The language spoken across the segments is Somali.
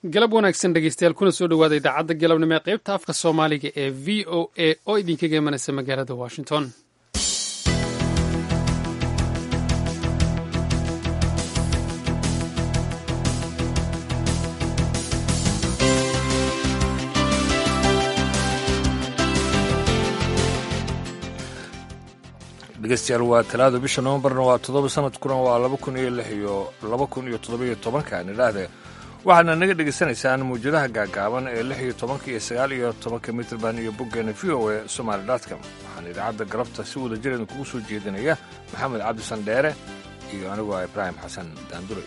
galab wanaagsan dhegeystayaal kuna soo dhowaada idaacadda galabnimo ee qaybta afka soomaaliga ee v o a oo idinkaga imanaysa magaalada washington dhegeystayaal waa talaado bisha novembarna waa toddoba sanadkuna waa laba kun iyo lix iyo laba kun iyo toddoba iyo tobanka nidhaahde waxaadna naga dhegaysanaysaan mawjadaha gaagaaban ee lix iyo tobanka iyo sagaal iyo tobanka mitrband iyo boggeena v o a somaali dotcom waxaan idaacadda galabta si wada jir idinkugu soo jeedinaya maxamed cabdisan dheere iyo anigu ah ibraahim xasan daandure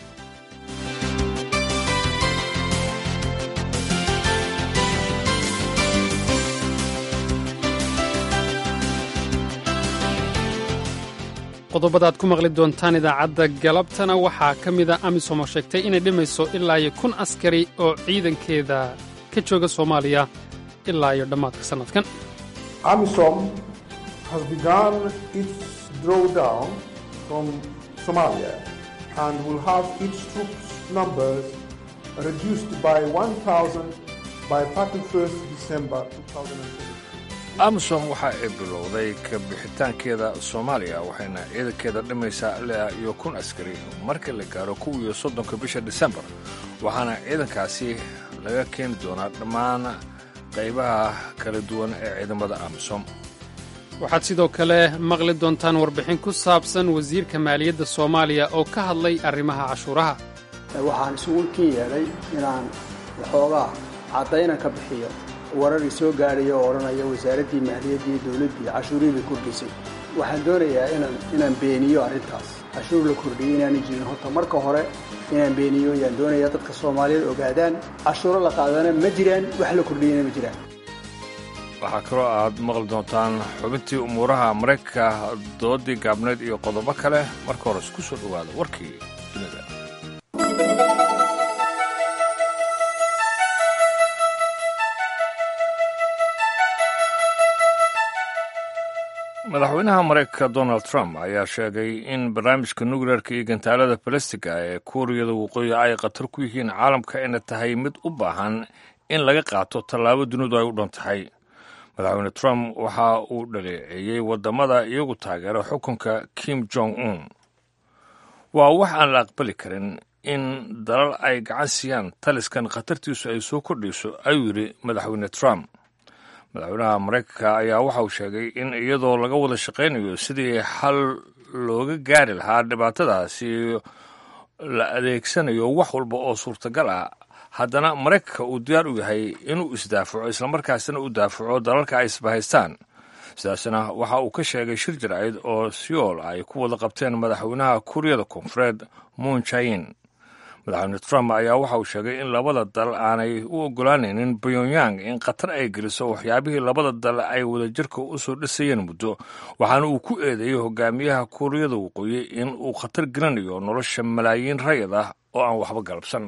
qodobada aad ku maqli doontaan idaacadda galabtana waxaa ka mida amisom oo sheegtay inay dhimayso ilaa iyo kun askari oo ciidankeeda ka jooga soomaaliya ilaa iyo dhammaadka sannadkan amisom has begun its drawdown from somalia and will have its troops numbers reduced by 1000 by 31st december 2020 amisom waxa ay bilowday ka bixitaankeeda soomaaliya waxayna ciidankeeda dhimaysaa ilaa iyo kun askari marka la gaaro kow iyo soddonka bisha disembar waxaana ciidankaasi laga keeni doonaa dhammaan qaybaha kala duwan ee ciidamada amisom waxaad sidoo kale maqli doontaan warbixin ku saabsan wasiirka maaliyadda soomaaliya oo ka hadlay arrimaha cashuuraha waxaan isugu kin yeedhay inaan waxoogaa caddaynan ka bixiyo wararii soo gaadhaya oo odhanaya wasaaraddii maaliyaddii dowladdii cashuurihii kordhisay waxaan doonayaa inaan inaan beeniyo arrintaas cashuur la kordhiyey inaanay jirin horta marka hore inaan beeniyo ayaan doonayaa dadka soomaaliyeed ogaadaan cashuuro la qaadana ma jiraan wax la kordhiyeyna ma jiraan waxaa kaloo aad maqli doontaan xubintii umuuraha maraykanka doodii gaabneed iyo qodobo kale marka hore isku soo dhowaada warkii dunida madaxweynaha maraykanka donald trump ayaa sheegay in barnaamijka nukleerka iyo gantaalada balastiga ee kuuriyada waqooyi ay khatar ku yihiin caalamka ayna tahay mid u baahan in laga qaato tallaabo dunidu ay u dhan tahay madaxweyne trump waxa uu dhaleeceeyey waddamada iyagu taageera xukunka kim jong un waa wax aan la aqbali karin in dalal ay gacan siiyaan taliskan khatartiisu ay soo kordhayso ayuu yidhi madaxweyne trump madaxweynaha maraykanka ayaa waxa uu sheegay in iyadoo laga wada shaqaynayo sidii xal looga gaari lahaa dhibaatadaasi la adeegsanayo wax walba oo suurtagal ah haddana maraykanka uu diyaar u yahay inuu isdaafaco islamarkaasina u daafaco dalalka ay isbahaystaan sidaasna waxa uu ka sheegay shir jaraa'id oo siyool ay ku wada qabteen madaxweynaha kuuriyada koonfureed moon jain madaxweyne trump ayaa waxa uu sheegay in labada dal aanay u ogolaanaynin pyongyang in khatar ay geliso waxyaabihii labada dal ay wadajirka u soo dhisayeen muddo waxaana uu ku eedeeyey hogaamiyaha kuuriyada waqooyi in uu khatar gelinayo nolosha malaayiin rayid ah oo aan waxba galabsan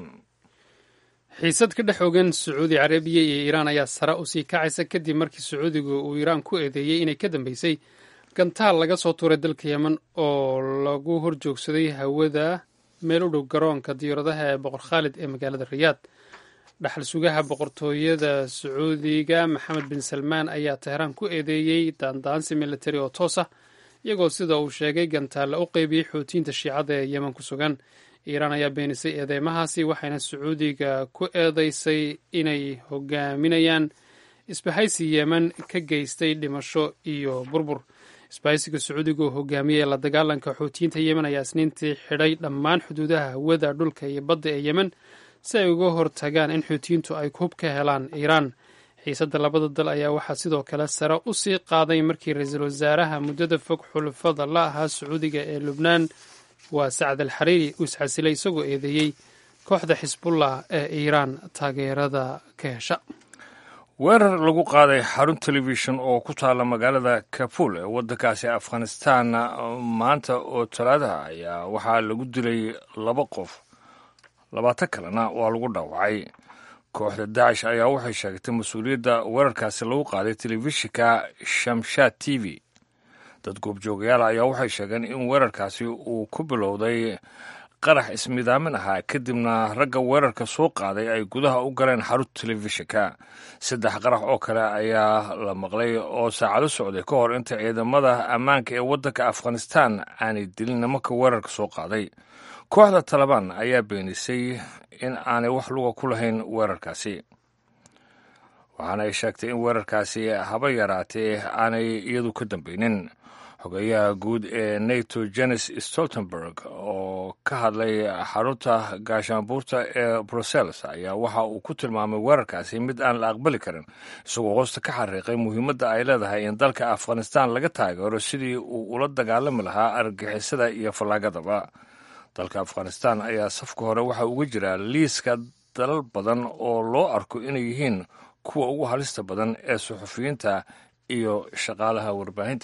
xiisad ka dhex ogan sacuudi carabiya iyo iiraan ayaa sare u sii kacaysa kadib markii sacuudigu uu iiraan ku eedeeyey inay ka dambeysay gantaal laga soo tuuray dalka yemen oo lagu horjoogsaday hawada meel u dhow garoonka diyaaradaha ee boqor khaalid ee magaalada rayaad dhaxal sugaha boqortooyada sacuudiga maxamed bin salmaan ayaa teheraan ku eedeeyey daandaansi militari oo toos ah iyagoo sida uu sheegay gantaalla u qeybiyey xootiyiinta shiicada ee yemen ku sugan iiraan ayaa beenisay eedeymahaasi waxayna sacuudiga ku eedeysay inay hogaaminayaan isbahaysi yemen ka geystay dhimasho iyo burbur isbahaysiga sacuudiga oo hogaamiyey la dagaalanka xootiyiinta yemen ayaa isniintii xidhay dhammaan xuduudaha hawada dhulka iyo badda ee yemen si ay uga hortagaan in xuutiyiintu ay hub ka helaan iiraan xiisadda labada dal ayaa waxaa sidoo kale sare u sii qaaday markii ra-iisul wasaaraha muddada fog xulafada la ahaa sacuudiga ee lubnaan waa sacd al xariiri uu isxasilay isagoo eedeeyey kooxda xisbullah ee iiraan taageerada ka hesha weerar lagu qaaday xarun telefishon oo ku taalla magaalada kabul ee waddankaasi afghanistan maanta oo talaadaha ayaa waxaa lagu dilay laba qof labaatan kalena waa lagu dhaawacay kooxda daacish ayaa waxay sheegtay mas-uuliyadda weerarkaasi lagu qaaday telefishinka shamshaad t v dad goobjoogayaal ayaa waxay sheegeen in weerarkaasi uu ku bilowday qarax ismidaamin ahaa kadibna ragga weerarka soo qaaday ay gudaha u galeen xarunta telefishinka saddex qarax oo kale ayaa la maqlay oo saacado socday ka hor inta ciidamada ammaanka ee waddanka afghanistan aanay dilin nimanka weerarka soo qaaday kooxda talabaan ayaa beenisay in aanay wax luga ku lahayn weerarkaasi waxaana ay sheegtay in weerarkaasi haba yaraatee aanay iyadu ka dambeynin xogeyaha guud ee nato jenes stoltenberg oo ka hadlay xarunta gaashaanbuurta ee brussels ayaa waxa uu ku tilmaamay weerarkaasi mid aan la aqbali karin isagoo hoosta ka xariiqay muhiimadda ay leedahay in dalka afghanistan laga taageero sidii uu ula dagaalami lahaa argagixisada iyo fallaagadaba dalka afghanistan ayaa safka hore waxa uga jira liiska dalal badan oo loo arko inay yihiin kuwa ugu halista badan ee suxufiyiinta iyo shaqaalaha warbaahinta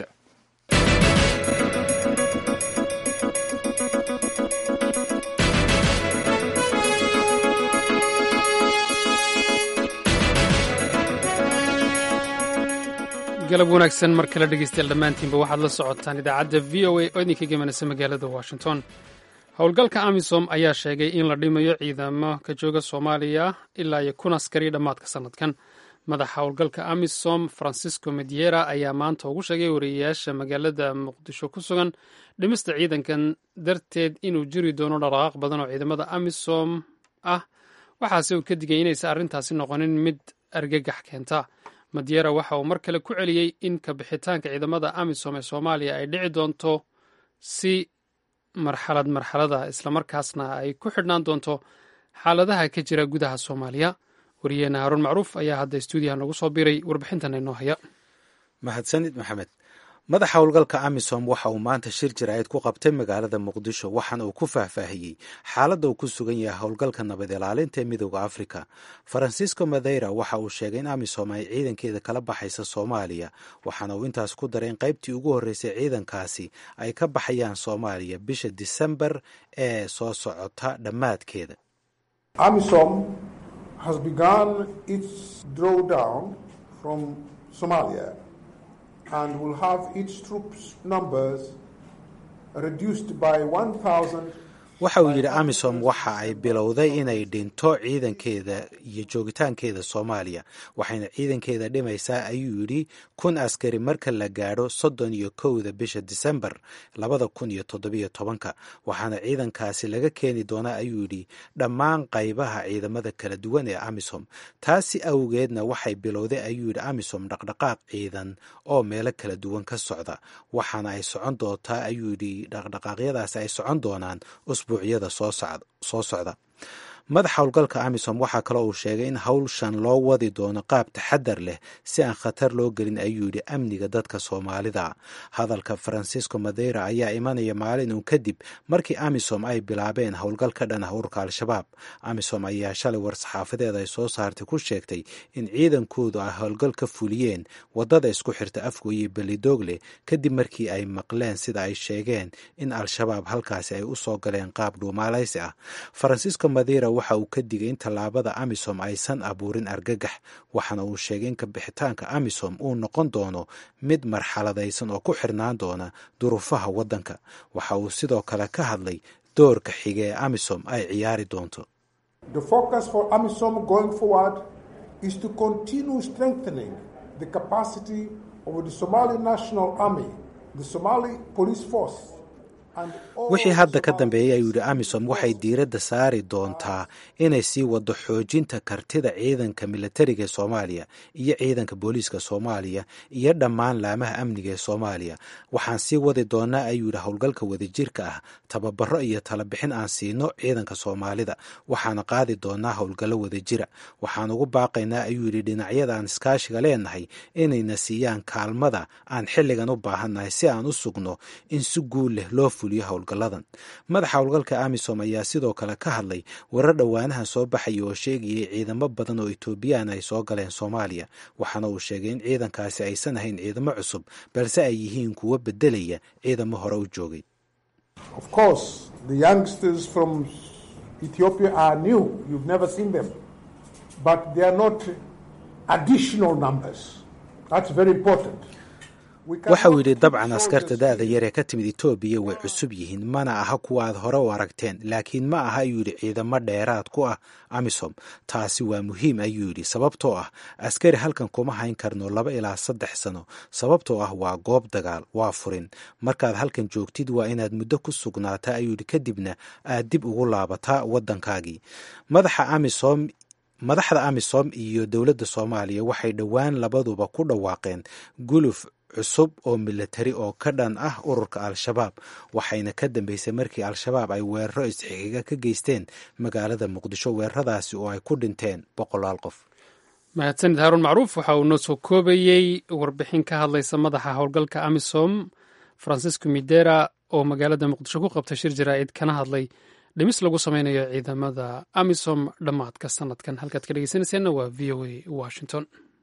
galab wanaagsan mar kale dhegeystayaal dhammaantiinba waxaad la socotaan idaacadda v o a oo idinka gemanaysa magaalada washington howlgalka amisom ayaa sheegay in la dhimayo ciidamo ka jooga soomaaliya ilaa iyo kun askari dhammaadka sannadkan madaxa howlgalka amisom francisco mediera ayaa maanta ugu sheegay wariyayaasha magaalada muqdisho ku sugan dhimista ciidankan darteed inuu jiri doono dhaqaaq badan oo ciidamada amisom ah waxaase uu ka digay inaysan arrintaasi noqonin mid argagax keenta madiera waxa uu mar kale ku celiyey in kabixitaanka ciidamada amisom ee soomaaliya ay dhici doonto si marxalad marxalada islamarkaasna ay ku xidhnaan doonto xaaladaha ka jira gudaha soomaaliya wariyeena haruun macruuf ayaa hadda stuudiyaha noogu soo biray warbixintan inoo haya mahadsanid maxamed madaxa howlgalka amisom waxa uu maanta shir jiraayad ku qabtay magaalada muqdisho waxaana uu ku faahfaahiyey xaaladda uu ku sugan yahay howlgalka nabad ilaalinta ee midooda afrika farancisco madeira waxa uu sheegay in amisom ay ciidankeeda kala baxaysa soomaaliya waxaana uu intaas ku daray in qaybtii ugu horreysay ciidankaasi ay ka baxayaan soomaaliya bisha disembar ee soo socota dhammaadkeeda AMISOM has begun its drawdown from Somalia and will have its troops numbers reduced by 1,000 waxa uu yidhi amisom waxa ay bilowday inay dhinto ciidankeeda iyo joogitaankeeda soomaaliya waxayna ciidankeeda dhimaysaa ayuu yidhi kun askari marka la gaadho soddon iyo kowda bisha disembar labada kun iyo toddobiyo tobanka waxaana ciidankaasi laga keeni doonaa ayuu yidhi dhammaan qaybaha ciidamada kala duwan ee amisom taasi awgeedna waxay bilowday ayuu yidhi amisom dhaqdhaqaaq ciidan oo meelo kala duwan ka socda waxaana ay socon doontaa ayuu yidhi dhaqdhaqaaqyadaasi ay socon doonaan usbuucyada soo socda madaxa howlgalka amisom waxaa kaloo uu sheegay in howlshan loo wadi doono qaab taxadar leh si aan khatar loo gelin ayuu yidhi amniga dadka soomaalida hadalka francisco madeira ayaa imanaya maalin uun kadib markii amisom ay bilaabeen howlgal ka dhan ah ururka al-shabaab amisom ayaa shalay war-saxaafadeed ay soo saartay ku sheegtay in ciidankoodu ay howlgal ka fuliyeen wadada isku xirta afgoye belidoogle kadib markii ay maqleen sida ay sheegeen in al-shabaab halkaasi ay u soo galeen qaab dhuumaalaysi ah francisco madeira waxa uu ka digay in tallaabada amisom aysan abuurin argagax waxaana uu sheegay in kabixitaanka amisom uu noqon doono mid marxaladaysan oo ku xirnaan doona duruufaha waddanka waxa uu sidoo kale ka hadlay doorka xige ee amisom ay ciyaari doonto The focus for AMISOM going forward is to continue strengthening the capacity of the Somali National Army, the Somali Police Force, wixii hadda ka dambeeyey ayuu yidhi amisom waxay diiradda saari doontaa inay sii waddo xoojinta kartida ciidanka militariga ee soomaaliya iyo ciidanka booliiska soomaaliya iyo dhammaan laamaha amniga ee soomaaliya waxaan sii wadi doonaa ayuu yidhi howlgalka wadajirka ah tababaro iyo talabixin aan siino ciidanka soomaalida waxaana qaadi doonaa howlgallo wadajira waxaan ugu baaqaynaa ayuu yidhi dhinacyada aan iskaashiga leenahay inayna siiyaan kaalmada aan xilligan u baahannahay si aan u sugno in si guul leh loo howlgaladan madaxa howlgalka amisom ayaa sidoo kale ka hadlay warar dhowaanahan soo baxaya oo sheegayay ciidamo badan oo etoobiyaan ay soo galeen soomaaliya waxaana uu sheegay in ciidankaasi aysan ahayn ciidamo cusub balse ay yihiin kuwo bedelaya ciidamo hore u joogay waxa uu yidhi dabcan askarta da'da yar ee ka timid etoobiya way cusub yihiin mana aha kuwa aad hore u aragteen laakiin ma aha ayuu yidhi ciidamo dheeraad ku ah amisom taasi waa muhiim ayuu yidhi sababtoo ah askari halkan kuma hayn karno laba ilaa saddex sano sababtoo ah waa goob dagaal waa furin markaad halkan joogtid waa inaad muddo ku sugnaataa ayuu yidhi kadibna aad dib ugu laabataa waddankaagii madaxa amisom madaxda amisom iyo dowladda soomaaliya waxay dhowaan labaduba ku dhawaaqeen guluf cusub oo milatari oo ka dhan ah ururka al-shabaab waxayna ka dambeysay markii al-shabaab ay weeraro isxixiga ka geysteen magaalada muqdisho weeraradaasi oo ay ku dhinteen boqolaal qof mahadsanid haaruun macruuf waxa uu noo soo koobayey warbixin ka hadlaysa madaxa howlgalka amisom francisco midera oo magaalada muqdisho ku qabtay shir jaraa'id kana hadlay dhimis lagu sameynayo ciidamada amisom dhammaadka sanadkan halkaad ka dhegeysanayseena waa v o a washington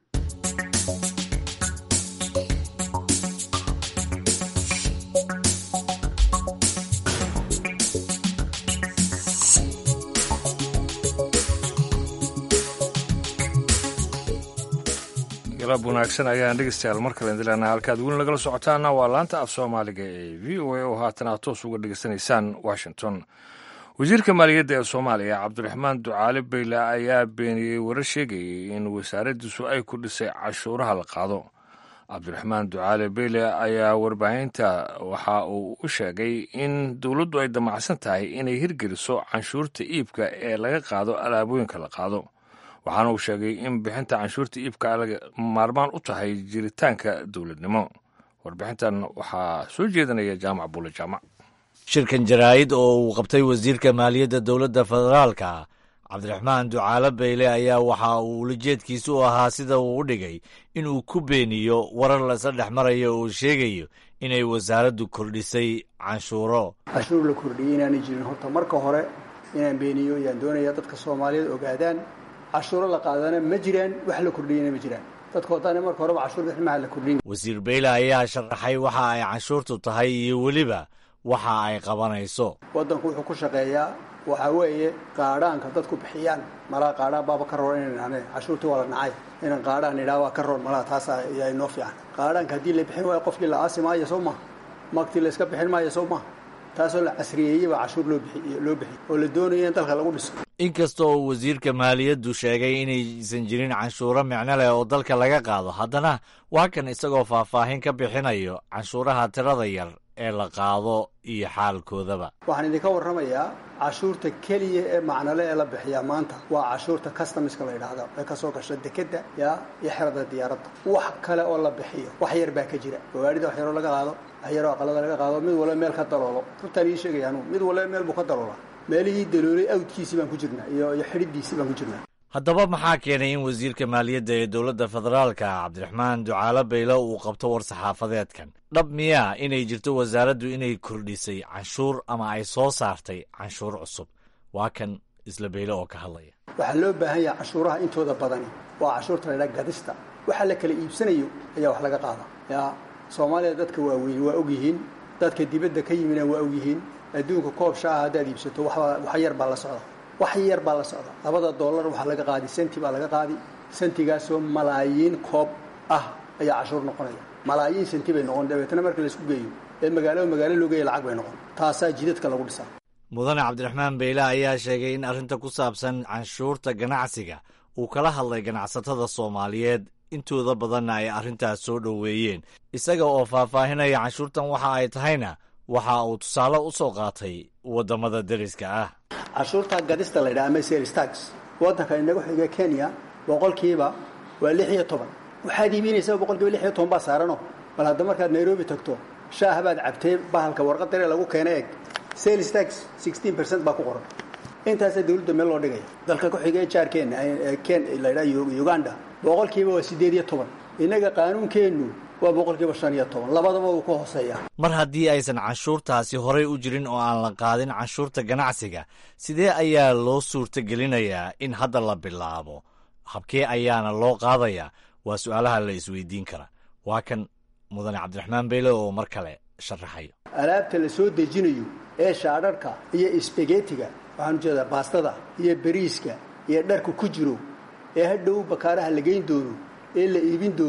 galab wanaagsan ayaan dhegeystayaal mar kale indilaana halkaad weli nagala socotaana waa laanta af soomaaliga ee v o a oo haatan aad toos uga dhegeysanaysaan washington wasiirka maaliyadda ee soomaaliya cabdiraxmaan ducaale bayle ayaa beeniyey warar sheegayay in wasaaraddiisu ay ku dhisay cashuuraha la qaado cabdiraxmaan ducaale bayle ayaa warbaahinta waxa uu u sheegay in dowladdu ay damacsan tahay inay hirgeliso canshuurta iibka ee laga qaado alaabooyinka la qaado waxaana uu sheegay in bixinta canshuurta iibka maarmaan u tahay jiritaanka dowladnimo warbixintan waxaa soo jeedinaya jaamac buule jaamac shirkan jaraa'id oo uu qabtay wasiirka maaliyadda dowladda federaalka cabdiraxmaan ducaale bayle ayaa waxa uu ulajeedkiisu u ahaa sida uu u dhigay inuu ku beeniyo warar lasa dhex marayo oo sheegayo inay wasaaraddu kordhisay canshuuro cashuur la kordhiyey inaanay jirin horta marka hore inaan beeniyo yaan doonaya dadka soomaaliyeed ogaadaan cashuuro la qaadana ma jiraan wax la kordhiyana ma jiraan dadka wadana marka horeba cashuur bixin maha la kordhin wasiir bayle ayaa sharaxay waxa ay canshuurtu tahay iyo weliba waxa ay qabanayso waddanku wuxuu ku shaqeeyaa waxaa weeye qaadhaanka dadku bixiyaan malaa qaadhaan baaba ka roon inaan ane cashuurtii waa la nacay inaan qaadhaan idhaa waa ka roon malaa taas ayaa inoo fiican qaadhaanka haddii la bixin waayo qofkii la aasi maayo soo maha magtii la iska bixin maayo soo maha taasoo la casriyeeyey baa cashuur loo bixiy loo bixiy oo la doonayo in dalka lagu dhiso inkasta oo wasiirka maaliyaddu sheegay inaysan jirin canshuuro micno leh oo dalka laga qaado haddana waa kan isagoo faahfaahin ka bixinayo canshuuraha tirada yar ee la qaado iyo xaalkoodaba waxaan idinka warramayaa cashuurta keliya ee macnole ee la bixiyaa maanta waa cashuurta customiska la yidhaahda ee kasoo gasha dekedda yaa iyo xerada diyaaradda wax kale oo la bixiyo wax yar baa ka jira gawaarida wax yaroo laga qaado wax yaroo aqalada laga qaado mid walba meel ka daloolo runtaan ii sheegaya anugu mid walba meel buu ka daloolaa meelihii daloolay awdkiisii baan ku jirnaa iyo iyo xidhidiisii baan ku jirnaa haddaba maxaa keenay in wasiirka maaliyadda ee dowladda federaalka cabdiraxmaan ducaale bayle uu qabto war saxaafadeedkan dhab miyaa inay jirto wasaaraddu inay kordhisay canshuur ama ay soo saartay canshuur cusub waa kan isla bayle oo ka hadlaya waxaa loo baahan yahay cashuuraha intooda badani waa cashuurta la ydhaha gadista waxa la kala iibsanayo ayaa wax laga qaada yaa soomaaliya dadka waaweyn waa ogyihiin dadka dibadda ka yimina waa ogyihiin adduunka koob shaaha haddaad iibsato wax yar baa la socda wax yar baa la socda labada dollar waxaa laga qaadi senti baa laga qaadi sentigaasoo malaayiin koob ah ayaa cashuur noqonaya malaayiin senti bay noqon dabeetna marka laisku geeyo ee magaalo magaalo loo geeya lacag bay noqon taasaa jidadka lagu dhisaa mudane cabdiraxmaan beyle ayaa sheegay in arrinta ku saabsan canshuurta ganacsiga uu kala hadlay ganacsatada soomaaliyeed intooda badanna ay arrintaas soo dhoweeyeen isaga oo faahfaahinaya canshuurtan waxa ay tahayna waxa uu tusaale u soo qaatay waddamada deriska ah cashuurta gadista la ydhaha ama sales tax waddanka inagu xiga kenya boqolkiiba waa lix iyo toban waxaad iibinaysaa boqolkiiba lix iyo toban baa saarano bal hadda markaad nairobi tagto shaah baad cabtay bahalka warqad dare lagu keena eg sales tax sixteen percent baa ku qoran intaasaa dawladda meel loo dhigaya dalka ku xiga jaarkeena ken la ydhaha uganda boqolkiiba waa siddeed iyo toban innaga qaanuunkeennu waa boqolkiiba shan iyo toban labadaba uu ka hooseeya mar haddii aysan canshuurtaasi horay u jirin oo aan la qaadin canshuurta ganacsiga sidee ayaa loo suurtagelinayaa in hadda la bilaabo habkee ayaana loo qaadayaa waa su'aalaha la isweydiin kara waa kan mudane cabdiraxmaan beyle oo mar kale sharaxayo alaabta la soo dejinayo ee shaadharhka iyo isbagetiga waxaan ujeedaa baastada iyo beriiska iyo dharka ku jiro ee hadhow bakaaraha la geyn doono ee la iibin doono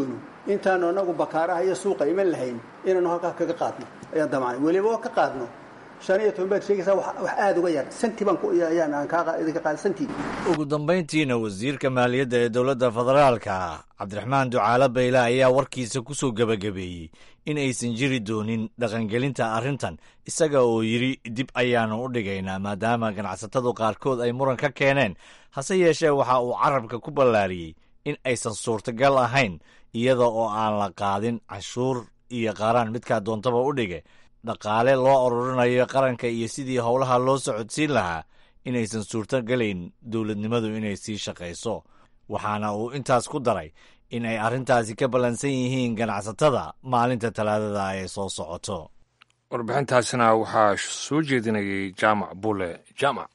intaanu anagu bakaaraha iyo suuqa iman lahayn inaanu halkaa kaga qaadno ayaan damacnay weliba oo ka qaadno shan iyo toban baad sheegaysaa wax aada uga yar santi baan ayaan aan kaa idinka qaada santi ugu dambayntiina wasiirka maaliyadda ee dowladda federaalka cabdiraxmaan ducaale bayle ayaa warkiisa ku soo gebagabeeyey in aysan jiri doonin dhaqangelinta arrintan isaga oo yidhi dib ayaanu u dhigaynaa maadaama ganacsatadu qaarkood ay muran ka keeneen hase yeeshee waxa uu carabka ku ballaariyey in aysan suurtagal ahayn iyada oo aan la qaadin canshuur iyo qaaraan midkaa doontaba u dhige dhaqaale loo ururinayo qaranka iyo sidii howlaha loo socodsiin lahaa inaysan suurtogelayn dowladnimadu inay sii shaqayso waxaana uu intaas ku daray in ay arrintaasi ka ballansan yihiin ganacsatada maalinta talaadada ee soo socoto warbixintaasina waxaa soo jeedinayay jaamac bule jaamac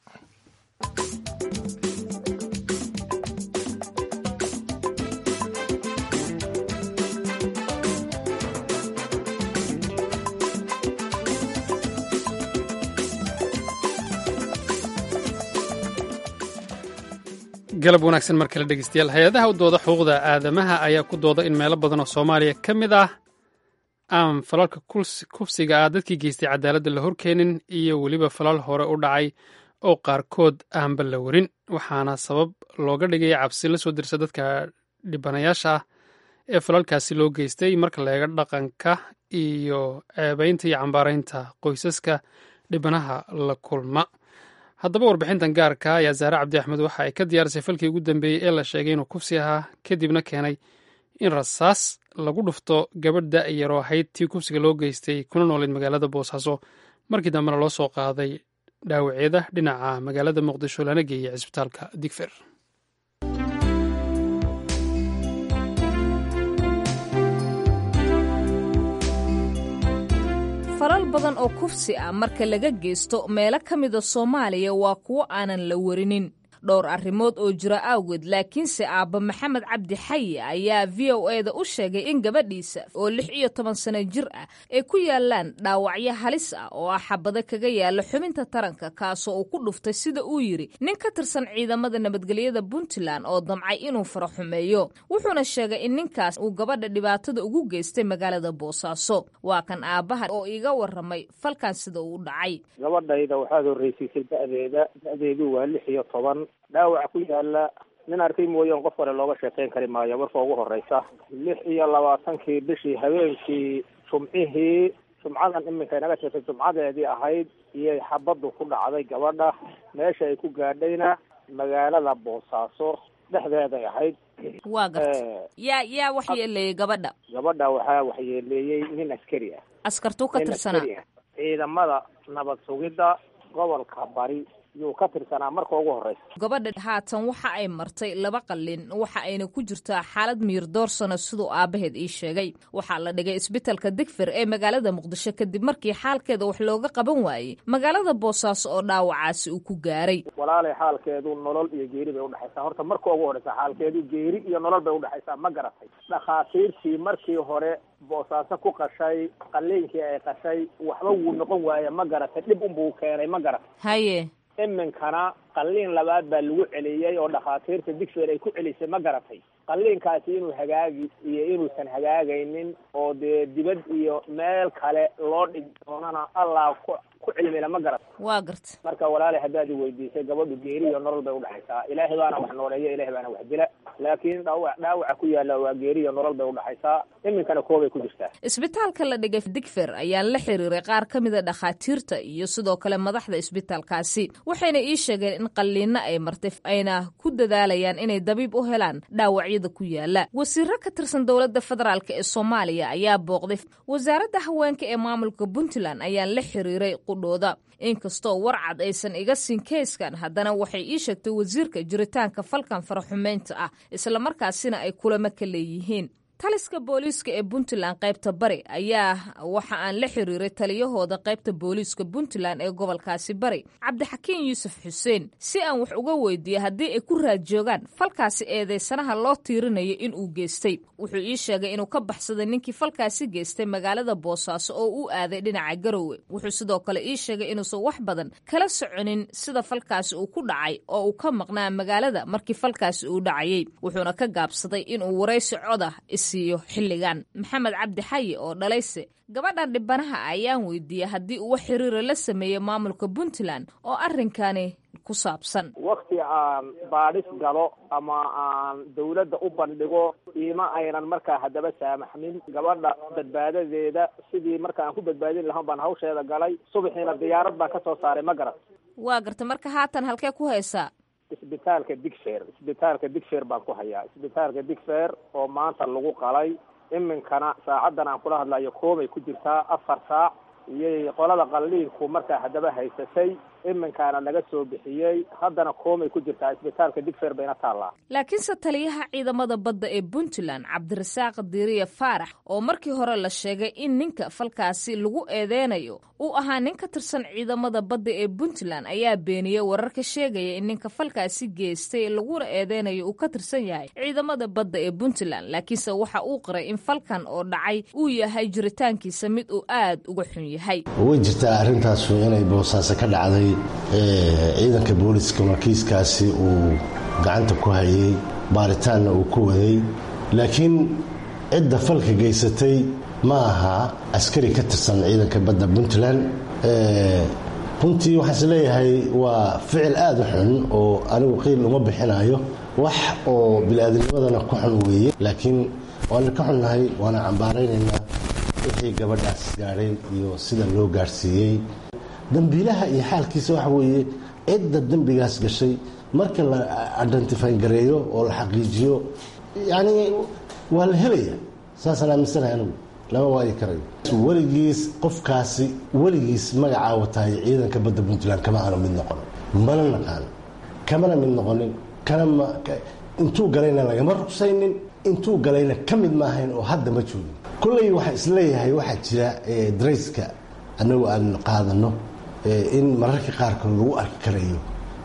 galab wanaagsan mar kale dhegeystayaal hay-adaha u dooda xuquuqda aadamaha ayaa ku dooda in meelo badan oo soomaaliya ka mid ah aan falalka kufsiga ah dadkii geystay cadaaladda la horkeenin iyo weliba falal hore u dhacay oo qaarkood aanba la warin waxaana sabab looga dhigaya cabsi la soo dirsa dadka dhibanayaasha ah ee falalkaasi loo geystay marka la eego dhaqanka iyo ceebaynta iyo cambaaraynta qoysaska dhibanaha la kulma haddaba warbixintan gaarka ayaa zaare cabdi axmed waxa ay ka diyaarisay falkii ugu dambeeyey ee la sheegay inuu kufsi ahaa kadibna keenay in rasaas lagu dhufto gabadh da-yaroo ahayd tii kufsiga loo geystay kuna nooleyd magaalada boosaaso markii dambena loo soo qaaday dhaawacyada dhinaca magaalada muqdisho lana geeyey cisbitaalka digfer falal badan oo kufsi ah marka laga geysto meelo ka mida soomaaliya waa kuwo aanan la warinin dhowr arrimood oo jira awgeed laakiinse aabba maxamed cabdi xayi ayaa v o e da u sheegay in gabadhiisa oo lix iyo toban sano jir ah ay ku yaalaan dhaawacyo halis ah oo ah xabado kaga yaala xubinta taranka kaasoo uu ku dhuftay sida uu yidhi nin ka tirsan ciidamada nabadgelyada puntland oo damcay inuu fara xumeeyo wuxuuna sheegay in ninkaas uu gabadha dhibaatada ugu geystay magaalada boosaaso waa kan aabbaha oo iiga waramay falkan sida uu dhacay gabadhayda waxaad horreysiisay da-deeda da-deedu waa lix iyo toban dhaawac ku yaala nin arkay mooyaan qof kale looga sheekeyn kari maayo marka ugu horeysa lix iyo labaatankii bishii habeenkii jumcihii jumcadan iminka inaga jirtay jumcadeedii ahayd iyay xabaddu ku dhacday gabadha meesha ay ku gaadhayna magaalada boosaaso dhexdeeday ahayd waa garta yaa yaa waxyeeleeyey gabadha gabadha waxaa waxyeeleeyey nin askari ah askartuu ka tirsanaa ciidamada nabad sugidda gobolka bari yuu ka tirsanaa marka ugu horeysa gabadha haatan waxa ay martay laba qalin waxa ayna ku jirtaa xaalad miir doorsano siduu aabbaheed ii sheegay waxaa la dhigay isbitalka digfer ee magaalada muqdisho kadib markii xaalkeeda wax looga qaban waayey magaalada boosaaso oo dhaawacaasi uu ku gaaray walaalay xaalkeedu nolol iyo geeri bay udhexaysaa horta marka ugu horeysa xaalkeedu geeri iyo nolol bay udhexaysaa ma garatay dhakhaatiirtii markii hore boosaaso ku qashay qaliinkii ay qashay waxba wuu noqon waaye ma garatay dhib unbuu keenay ma garatay haye iminkana qalliin labaad baa lagu celiyey oo dhakhaatiirta digfer ay ku celisay ma garatay qalliinkaasi inuu hagaagi iyo inuusan hagaagaynin oo dee dibad iyo meel kale loo dhigi doonana allah ku ku cilmila ma garat waa garta marka walaalay haddaad i weydiisay gabadhu geeri iyo nolol bay udhexaysaa ilaahay baana wax nooleeya ilahay baana wax dila laakiin dhaawac dhaawaca ku yaalla waa geeri iyo nolol bay udhexaysaa iminkana koobay ku jirtaa isbitaalka la dhigay digfer ayaa la xiriiray qaar ka mida dhakhaatiirta iyo sidoo kale madaxda isbitaalkaasi waxayna ii sheegeen in qalliinno ay martay ayna ku dadaalayaan inay dabiib u helaan dhaawacyada ku yaala wasiiro ka tirsan dowladda federaalk ee soomaaliya ayaa booqday wasaaradda haweenka ee maamulka puntland ayaa la xiriiray qudhooda inkastoo warcad aysan iga siin keyskan haddana waxay ii sheegtay wasiirka jiritaanka falkan faraxumeynta ah islamarkaasina ay kulamo ka leeyihiin taliska booliiska ee puntland qaybta bari ayaa waxa aan la xiriiray taliyahooda qaybta booliiska puntland ee gobolkaasi bari cabdixakiin yuusuf xuseen si aan wax uga weydiiye haddii ay ku raadjoogaan falkaasi eedeysanaha loo tiirinayo inuu geystay wuxuu ii sheegay inuu ka baxsaday ninkii falkaasi geystay magaalada boosaaso oo u aaday dhinaca garowe wuxuu sidoo kale ii sheegay inuusan wax badan kala soconin sida falkaasi uu ku dhacay oo uu ka maqnaa magaalada markii falkaasi uu dhacayey wuxuuna ka gaabsaday inuu waraysi coda siiyo xilligan maxamed cabdi xayi oo dhalayse gabadhan dhibanaha ayaan weydiiyey haddii uwa xiriira la sameeyey maamulka puntland oo arrinkani ku saabsan wakti aan baadhis galo ama aan dawladda u bandhigo iima aynan markaa haddaba saamaxmin gabadha badbaadadeeda sidii marka aan ku badbaadin lahaan baan hawsheeda galay subaxiina diyaarad baan ka soo saaray ma garat waa garta marka haatan halkee ku haysaa isbitaalka digfer isbitaalka digfer baan ku hayaa isbitaalka digfer oo maanta lagu qalay iminkana saacaddan aan kula hadlayo koobay ku jirtaa afar saac iyay qolada qalliinku markaa haddaba haysatay iminkaana laga soo bixiyey haddana koomay ku jirtaa isbitaalka digfer bayna taallaa laakiinse taliyaha ciidamada badda ee puntland cabdirasaaq diiriye faarax oo markii hore la sheegay in ninka falkaasi lagu eedeynayo uu ahaa nin ka tirsan ciidamada badda ee puntland ayaa beeniyey wararka sheegaya in ninka falkaasi geystay laguna eedeynayo uu ka tirsan yahay ciidamada badda ee puntland laakiinse waxa uu qiray in falkan oo dhacay uu yahay jiritaankiisa mid uu aad uga xun yahay way jirtaa arrintaasu inay boosaaso ka dhacday ciidanka booliska markiiskaasi uu gacanta ku hayay baaritaanna uu ku waday laakiin cidda falka geysatay ma aha askari ka tirsan ciidanka badda puntland runtii waxaan is leeyahay waa ficil aada u xun oo anigu qiil uma bixinayo wax oo bili-aadamnimadana ku xun weeye laakiin waana ka xunnahay waana cambaaraynaynaa wixii gabadhaas gaadhay iyo sida loo gaadhsiiyey dambiilaha iyo xaalkiisa waxa weeye cidda dembigaas gashay marka la identifyn gareeyo oo la xaqiijiyo yani waa la helaya saasaan aaminsanahay anigu lama waayi karayo weligiis qofkaasi weligiis magacaa wataay ciidanka badda puntland kama aanu mid noqon mana naqaan kamana mid noqonin kana intuu galayna lagama rugsaynin intuu galayna ka mid maahayn oo hadda ma joogin kolley waxaa isleeyahay waxaa jira darayska annagu aan qaadano in mararka qaarkood lagu arki karayo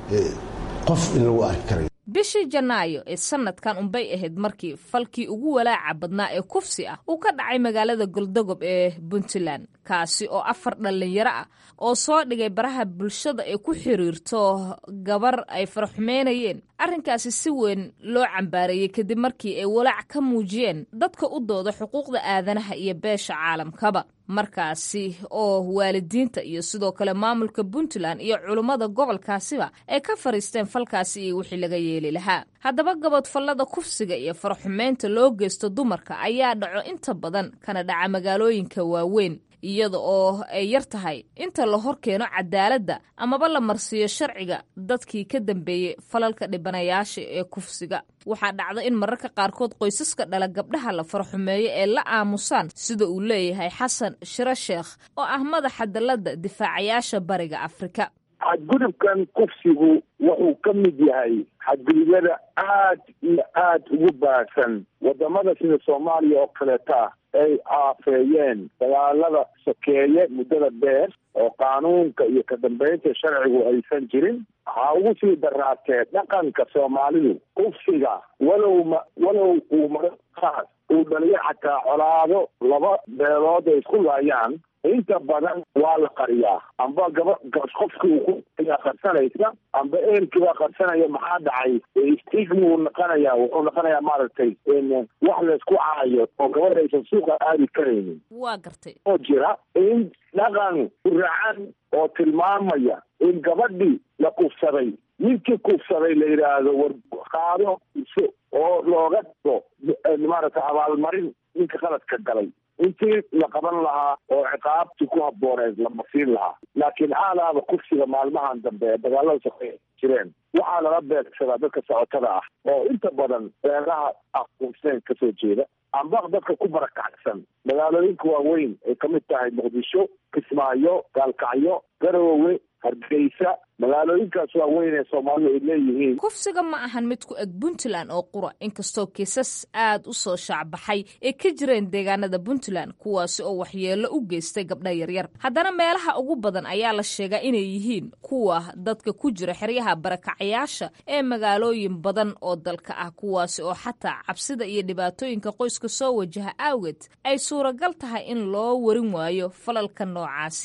qof in lagu arki karayo bishii janaayo ee sanadkan unbay ahayd markii falkii ugu walaaca badnaa ee kufsi ah uu ka dhacay magaalada goldogob ee puntland kaasi oo afar dhallinyaro ah oo soo dhigay baraha bulshada ay ku xiriirto gabar ay faraxumeynayeen arrinkaasi si weyn loo cambaareeyey kadib markii ay walaac ka muujiyeen dadka u dooda xuquuqda aadanaha iyo beesha caalamkaba markaasi oo waalidiinta iyo sidoo kale maamulka puntland iyo culummada gobolkaasiba ay ka fariisteen falkaasi iyo wixii laga yeeli lahaa haddaba gabadfallada kufsiga iyo faraxumeynta loo geysto dumarka ayaa dhaco inta badan kana dhaca magaalooyinka waaweyn iyada oo ay yar tahay inta la hor keeno cadaaladda amaba la marsiiyo sharciga dadkii ka dambeeyey falalka dhibanayaasha ee kufsiga waxaa dhacda in mararka qaarkood qoysaska dhala gabdhaha la faraxumeeyo ee la aamusaan sida uu leeyahay xasan shiro sheekh oo ah madaxa dalladda difaacayaasha bariga afrika xadgudubkan kufsigu wuxuu ka mid yahay xadgudubyada aad iyo aad ugu baahsan wadamada sida soomaaliya oo kaleeta ay aafeeyeen dagaalada sokeeye muddada dheer oo qaanuunka iyo ka dambeynta sharcigu aysan jirin waxaa ugu sii daraatee dhaqanka soomaalidu kufsiga walow ma walow uu maraqaas uu dhaliyo xataa colaado laba beelood ay isku laayaan inta badan waa la qariyaa amba gaba qofkii uu qarsanaysa amba eelkiibaa qarsanaya maxaa dhacay stigmuu noqonaya wuxuu noqonayaa maaragtay wax laysku caayo oo gabadha aysan suuqa aadi karaynin waa gartay oo jira in dhaqan racan oo tilmaamaya in gabadhii la kufsaday ninkii kufsaday la yidhaahdo war qaado iso oo looga dhigo maaragtay abaalmarin ninka qaladka galay intii la qaban lahaa oo ciqaabtii ku habbooneed la masiin lahaa laakiin aalaaba kufsiga maalmahan dambe ee dagaalada soqey jireen waxaa lala beegsadaa dadka socotada ah oo inta badan beeraha aquuseen kasoo jeeda amba dadka ku barakacsan magaalooyinka waaweyn ay kamid tahay muqdisho kismaayo gaalkacyo garowe hargeysa magaalooyinkaas waaweyn ee soomaalidu ay leeyihiin kufsiga ma ahan mid ku eg puntland oo qura inkastoo kiisas aad u soo shaacbaxay ay ka jireen deegaanada puntland kuwaasi oo waxyeello u geystay gabdha yaryar haddana meelaha ugu badan ayaa la sheegaa inay yihiin kuwa dadka ku jira xeryaha barakacayaasha ee magaalooyin badan oo dalka ah kuwaasi oo xataa cabsida iyo dhibaatooyinka qoyska soo wajaha awgeed ay suuragal tahay in loo warin waayo falalka noocaasiya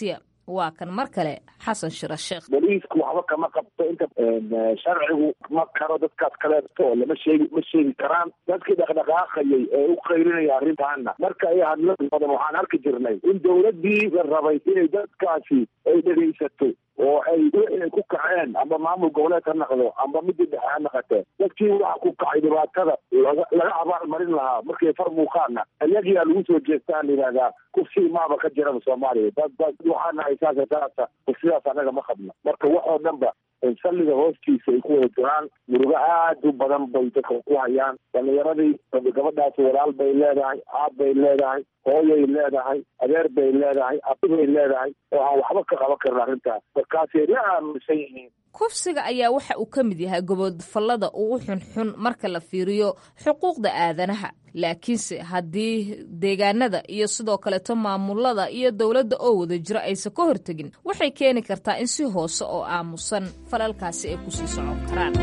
waa kan mar kale xasan shira sheekh boliisku waxba kama qabto inta sharcigu ma karo dadkaas kaleeto oo lama sheegi ma sheegi karaan dadkii dhaqdhaqaaqayay ee u qaylinaya arrintaana marka ay hadla badan waxaan arki jirnay in dowladdii la rabay inay dadkaasi ay dhegaysato oo ay wixii ay ku kaceen amba maamul goboleed ha naqdo amba midii dhexe ha naqatee dadkii waxa ku kacay dhibaatada laga laga abaalmarin lahaa markay far muuqaana ayagiyaa lagu soo jeestaan yidhahdaa kufsii maaba ka jiraba soomaaliya dad dad waxaa nahay saasa taasa kufsidaas annaga ma qabno marka waxoo dhan ba salliga hoostiisa ay ku wada jiraan murugo aad u badan bay dadka ku hayaan dhalinyaradii gabadhaasi walaal bay leedahay aab bay leedahay hooyay leedahay adeer bay leedahay abibay leedahay oo aan waxba ka qaban karin arrintaas markaasay la aaminsan yihiin kufsiga ayaa waxa uu ka mid yahay gobodfallada ugu xunxun marka la fiiriyo xuquuqda aadanaha laakiinse haddii deegaanada iyo sidoo kaleto maamulada iyo dowladda oo wada jiro aysan ka hortegin waxay keeni kartaa in si hoose oo aamusan falalkaasi ay kusii socon karaan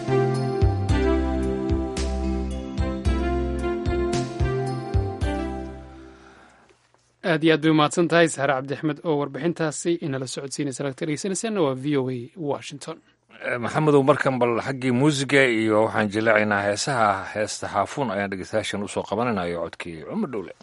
aad iyo aad bay umahadsan tahay saare cabdi axmed oo warbixintaasi inala socodsiinaysa lagta dhegeysanaysaana waa v o a washington maxamedow markan bal xaggii muusiga iyo waxaan jileecaynaa heesaha heesta xaafuun ayaan dhegeystayaashan usoo qabanaynayo codkii cumar dhowle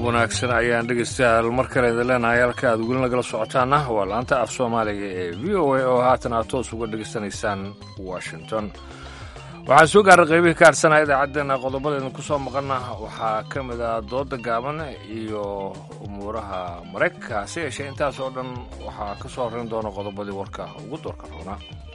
galab wanaagsan ayaan dhegeystayaal mar kale idin leenahay halka aad weli nagala socotaana waa laanta af soomaaliga ee v o a oo haatan aad toos uga dhegaysanaysaan washington waxaan soo gaaray qaybihii ka hadhsanaa idaacaddeenna qodobadeedna ku soo maqana waxaa ka mid ah dooda gaaban iyo umuuraha maraykanka hase yeeshee intaas oo dhan waxaa ka soo horrayn doona qodobadii warka ugu doorka roona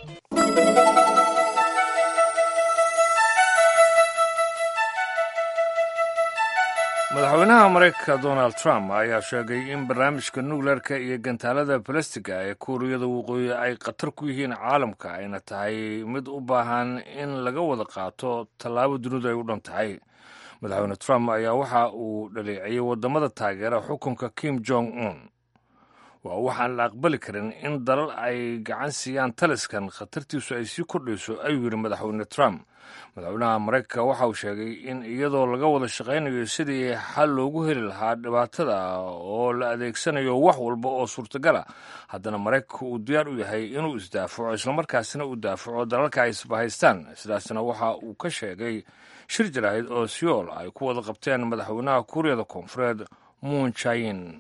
madaxweynaha maraykanka donald trump ayaa sheegay in barnaamijka nukleerka iyo gantaalada balastiga ee kuuriyada waqooyi ay khatar ku yihiin caalamka ayna tahay mid u baahan in laga wada qaato tallaabo dunidu ay u dhan tahay madaxweyne trump ayaa waxa uu dhaleeciyey waddamada taageera xukunka kim jong un waa waxaan la aqbali karin in dalal ay gacan siiyaan taliskan khatartiisu ay sii kordhayso ayuu yidhi madaxweyne trump madaxweynaha maraykanka waxa uu sheegay in iyadoo laga wada shaqaynayo sidii xal loogu heli lahaa dhibaatada oo la adeegsanayo wax walba oo suurtagal ah haddana maraykanka uu diyaar u yahay inuu isdaafaco islamarkaasina uu daafaco dalalka ay isbahaystaan sidaasna waxa uu ka sheegay shir jaraahid oo siyool ay ku wada qabteen madaxweynaha kuuriyada koonfureed muun jayin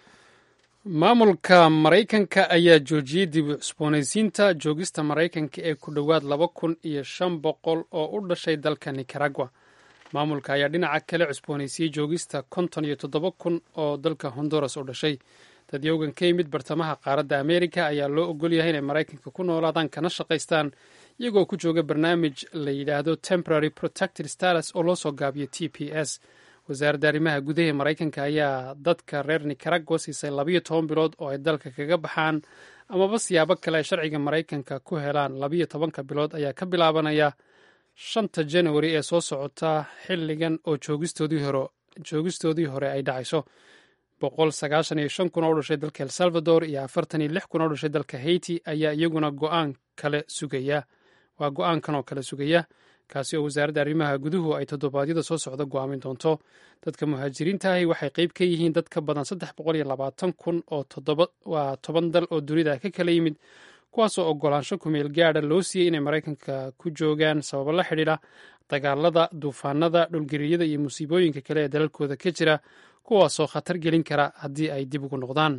maamulka maraykanka ayaa joojiyey dib u cusboonaysiinta joogista maraykanka ee ku dhowaad laba kun iyo shan boqol oo u dhashay dalka nicaragua maamulka ayaa dhinaca kale cusboonaysiiyey joogista konton iyo toddoba kun oo dalka honduras u dhashay dadyowgan ka yimid bartamaha qaaradda ameerika ayaa loo ogol yahay inay maraykanka ku noolaadaan kana shaqaystaan iyagoo ku jooga barnaamij la yidhaahdo temporary protected status oo loo soo gaabiyo t p s wasaaradda arrimaha gudaha ee maraykanka ayaa dadka reer nicaragua siisay labayo toban bilood oo ay dalka kaga baxaan amaba siyaabo kale ay sharciga maraykanka ku helaan labayo tobanka bilood ayaa ka bilaabanaya shanta janawari ee soo socota xilligan oo joogistoodii hore ay dhacayso boqol sagaashan iyo shan kun oo u dhashay dalka el salvador iyo afartan iyo lix kun oo u dhashay dalka haiti ayaa iyaguna go-aan kale sugaya waa go-aankan oo kale sugaya kaasi oo wasaaradda arrimaha guduhu ay toddobaadyada soo socda go'aamin doonto dadka muhaajiriintaahi waxay qayb ka yihiin dad ka badan saddex boqol iyo labaatan kun oo waa toban dal oo dunida ka kala yimid kuwaasoo ogolaansho kumeel gaadha loo siiyey inay maraykanka ku joogaan sababo la xidhiidha dagaalada duufaanada dhulgeriyada iyo musiibooyinka kale ee dalalkooda ka jira kuwaasoo khatar gelin kara haddii ay dib ugu noqdaan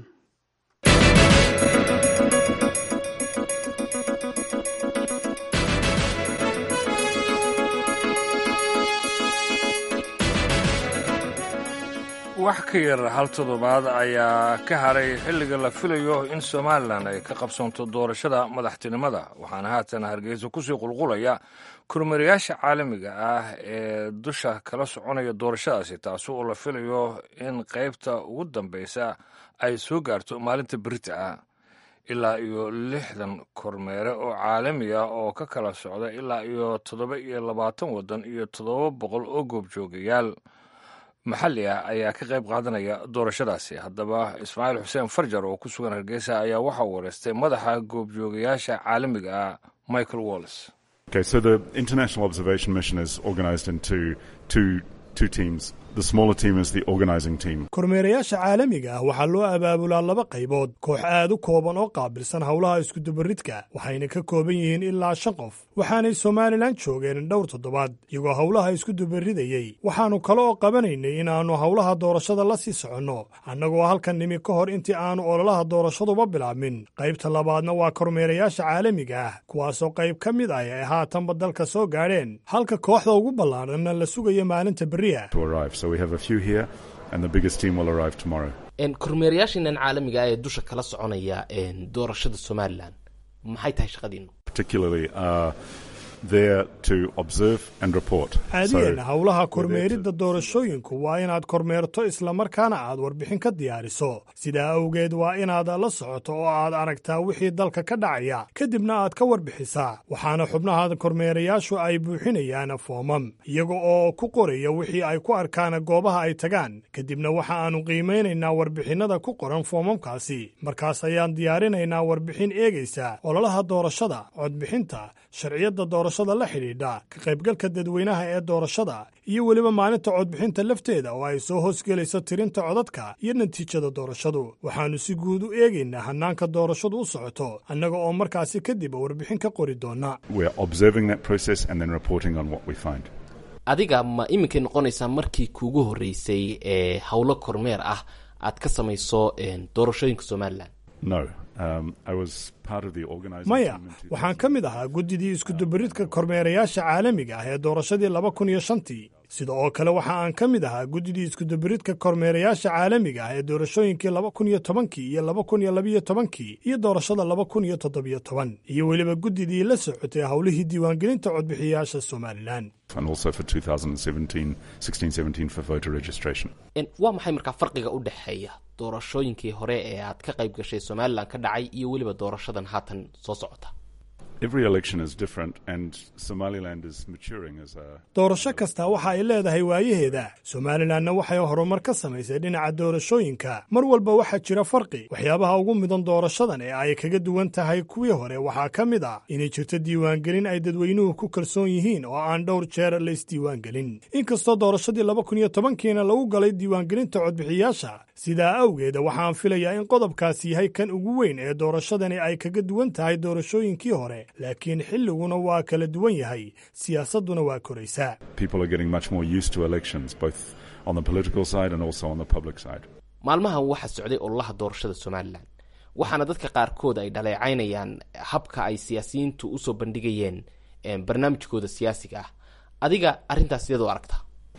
wax ka yar hal toddobaad ayaa ka haray xilliga la filayo in somalilan ay ka qabsoonto doorashada madaxtinimada waxaana haatan hargeysa kusii qulqulaya kormeerayaasha caalamiga ah ee dusha kala soconaya doorashadaasi taasi oo la filayo in qaybta ugu dambeysa ay soo gaarto maalinta berita ah ilaa iyo lixdan kormeere oo caalami ah oo ka kala socda ilaa iyo toddoba iyo labaatan waddan iyo toddoba boqol oo goobjoogayaal maxalli ah ayaa ka qayb qaadanaya doorashadaasi haddaba ismaaciil xuseen farjar oo ku sugan hargeysa ayaa waxaa wareystay madaxa goobjoogayaasha caalamiga ah michael wallis Okay, so the international observation mission is organized into two two teams. The smaller team is the organizing team. kormeerayaasha caalamiga ah waxaa loo abaabulaa laba qaybood koox aad u kooban oo qaabilsan howlaha iskudubaridka waxayna ka kooban yihiin ilaa shan qof waxaanay somalilan joogeen dhowr toddobaad iyagoo howlaha iskudubaridayey waxaannu kale oo qabanaynay inaannu howlaha doorashada la sii soconno annagoo halkan nimi ka hor intii aannu ololaha doorashaduba bilaabmin qaybta labaadna waa kormeerayaasha caalamiga ah kuwaasoo qayb ka mid ah ay haatanba dalka soo gaadheen halka kooxda ugu ballaadhanna la sugayo maalinta berriya to arrive. So we have a few here, and the biggest team will arrive tomorrow. kormeerayaashiinan caalamiga ah ee dusha kala soconaya doorashada somalilan maxay tahay shaqadiinu Particularly, uh, there to observe and report. caadiyan So howlaha kormeeridda doorashooyinku waa inaad kormeerto islamarkaana aad warbixin ka diyaariso sidaa awgeed waa inaad la socoto oo aad aragtaa wixii dalka ka dhacaya kadibna aad ka warbixisaa waxaana xubnaha kormeerayaashu ay buuxinayaan foomam iyaga oo ku qoraya wixii ay ku arkaan goobaha ay tagaan kadibna waxa aanu qiimaynaynaa warbixinnada ku qoran foomamkaasi markaas ayaan diyaarinaynaa warbixin eegaysa ololaha doorashada codbixinta sharciyadda doorashada la xidhiidha ka qaybgalka dadweynaha ee doorashada iyo weliba maalinta codbixinta lafteeda oo ay soo hoosgelayso tirinta codadka iyo natiijada doorashadu waxaannu si guud u eegaynaa hannaanka doorashadu u socoto annaga oo markaasi kadib warbixin ka qori doona we're observing that process and then reporting on what we find. adiga ma iminkay noqonaysaa markii kuugu horreysay ee howlo kormeer ah aad ka samayso doorashooyinka somalilan No. Um, I was part of the organizing maya team in waxaan ka mid ahaa guddidii iskudubaridka kormeerayaasha caalamiga ah ee doorashadii laba kun iyo shantii sida oo kale waxa aan ka mid ahaa guddidii iskudubaridka kormeerayaasha caalamiga ah ee doorashooyinkii laba kun iyo tobankii iyo laba kun iyo labiyo tobankii iyo doorashada laba kun iyo toddobiyo toban iyo weliba guddidii la socotay howlihii diiwaangelinta codbixiyayaasha somalilan and also for 2017, 16, 17 for voter registration. En, waa maxay markaa farqiga u dhexeeya doorashooyinkii hore ee aad ka qayb gashay somalilan ka dhacay iyo weliba doorashadan haatan soo socota Every election is different, and Somaliland is maturing as a doorasho kasta waxa ay leedahay waayaheeda somalilanna waxay horumar ka samaysay dhinaca doorashooyinka mar walba waxaa jira farqi waxyaabaha ugu mudan doorashadan ee ay kaga duwan tahay kuwii hore waxaa ka mid ah inay jirto diiwaangelin ay dadweynuhu ku kalsoon yihiin oo aan dhowr jeer la isdiiwaangelin inkastoo doorashadii laba kun iyo tobankiina lagu galay diiwaangelinta codbixiyaasha sidaa awgeeda waxaan filayaa in qodobkaasi yahay kan ugu weyn ee doorashadani ay kaga duwan tahay doorashooyinkii hore laakiin xilliguna waa kala duwan yahay siyaasadduna waa koraysaa people are getting much more used to elections, both on the political side and also on the public side. maalmahan waxaa socday ololaha doorashada somalilan waxaana dadka qaarkood ay dhaleecaynayaan habka ay siyaasiyiintu usoo bandhigayeen eh, barnaamijkooda siyaasiga ah adiga arrintaas sideed u aragtaa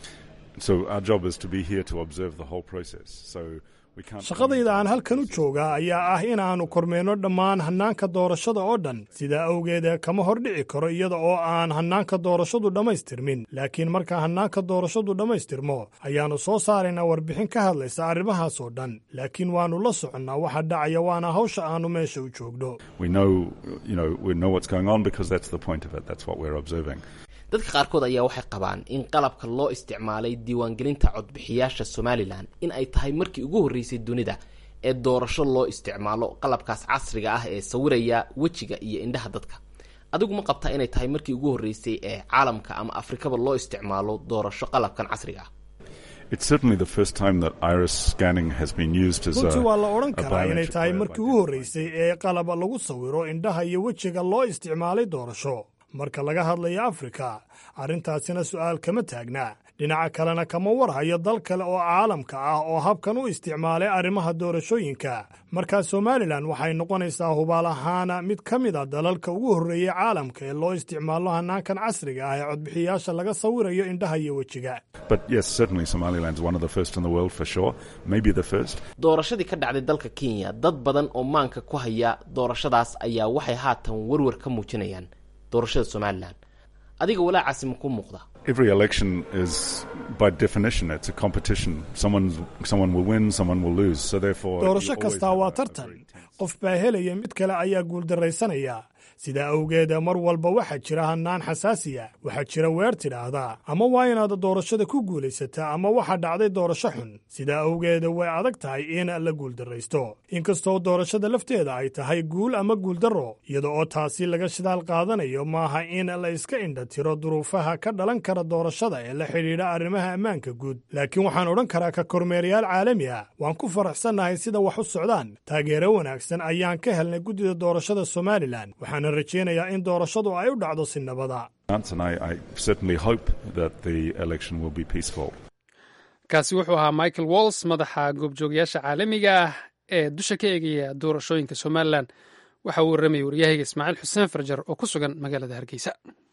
So our job is to be here to observe the whole process. So we can't. shaqadayda aan halkan u joogaa ayaa ah inaannu kormeenno dhammaan hannaanka doorashada oo dhan sidaa awgeed kama hordhici karo iyada oo aan hannaanka doorashadu dhammaystirmin laakiin marka hannaanka doorashadu dhammaystirmo ayaannu soo saaraynaa warbixin ka hadlaysa arrimahaas oo dhan laakiin waannu la soconnaa waxa dhacaya waana hawsha aannu meesha u joogno We know, you know, we know what's going on because that's the point of it. That's what we're observing. dadka qaarkood ayaa waxay qabaan in qalabka loo isticmaalay diiwaangelinta codbixiyaasha somalilan in ay tahay markii ugu horreysay dunida ee doorasho loo isticmaalo qalabkaas casriga ah ee sawiraya wejiga iyo indhaha dadka adigu ma qabtaa inay tahay markii ugu horreysay ee caalamka ama afrikaba loo isticmaalo doorasho qalabkan casriga ah It's certainly the first time that iris scanning has been used as a, runtii waa la odhan a karaa inay biometric tahay way of markii ugu horraysay ee qalab lagu sawiro indhaha iyo wejiga loo isticmaalay doorasho marka laga hadlayo afrika arrintaasina su'aal kama taagna dhinaca kalena kama warhayo dal kale oo caalamka ah oo habkan u isticmaalay arrimaha doorashooyinka markaa somalilan waxay noqonaysaa hubaal ahaana mid ka mid a dalalka ugu horreeyey caalamka ee loo isticmaalo hannaankan casriga ah ee codbixiyaasha laga sawirayo indhaha iyo wejiga But yes, certainly Somaliland's one of the first in the world for sure. Maybe the first. doorashadii ka dhacday dalka kenya dad badan oo maanka ku haya doorashadaas ayaa waxay haatan warwar ka muujinayaan doorashada somalilan adiga walaacaasi ma ku muuqda Every election is, by definition, it's a competition. Someone's, someone will win, someone will lose. So therefore, you doorasho always kastaa have waa a- a tartan very intense- qof baa helaya mid kale ayaa guuldarraysanaya sidaa awgeed mar walba waxaa jira hannaan xasaasiya waxaa jira weer tidhaahdaa ama waa inaad doorashada ku guulaysataa ama waxaa dhacday doorasho xun sidaa awgeed way adag tahay in la guuldarraysto inkastoo doorashada lafteeda ay tahay guul ama guuldarro iyada oo taasi laga shidaal qaadanayo maaha in la iska indha tiro duruufaha ka dhalan kara doorashada ee la xidhiidha arrimaha ammaanka guud laakiin waxaan odhan karaa ka kormeerayaal caalami ah waan ku faraxsannahay sida wax u socdaan taageero wanaagsan ayaan ka helnay guddida doorashada somalilan waxaana rajaynayaa in doorashadu ay u dhacdo si nabada And I, I certainly hope that the election will be peaceful. kaasi wuxuu ahaa michael walls madaxa goobjoogayaasha caalamiga ah ee dusha ka eegaya doorashooyinka somalilan waxa uu warramayay waryahayga ismaaciil xuseen farjar oo ku sugan magaalada hargeysa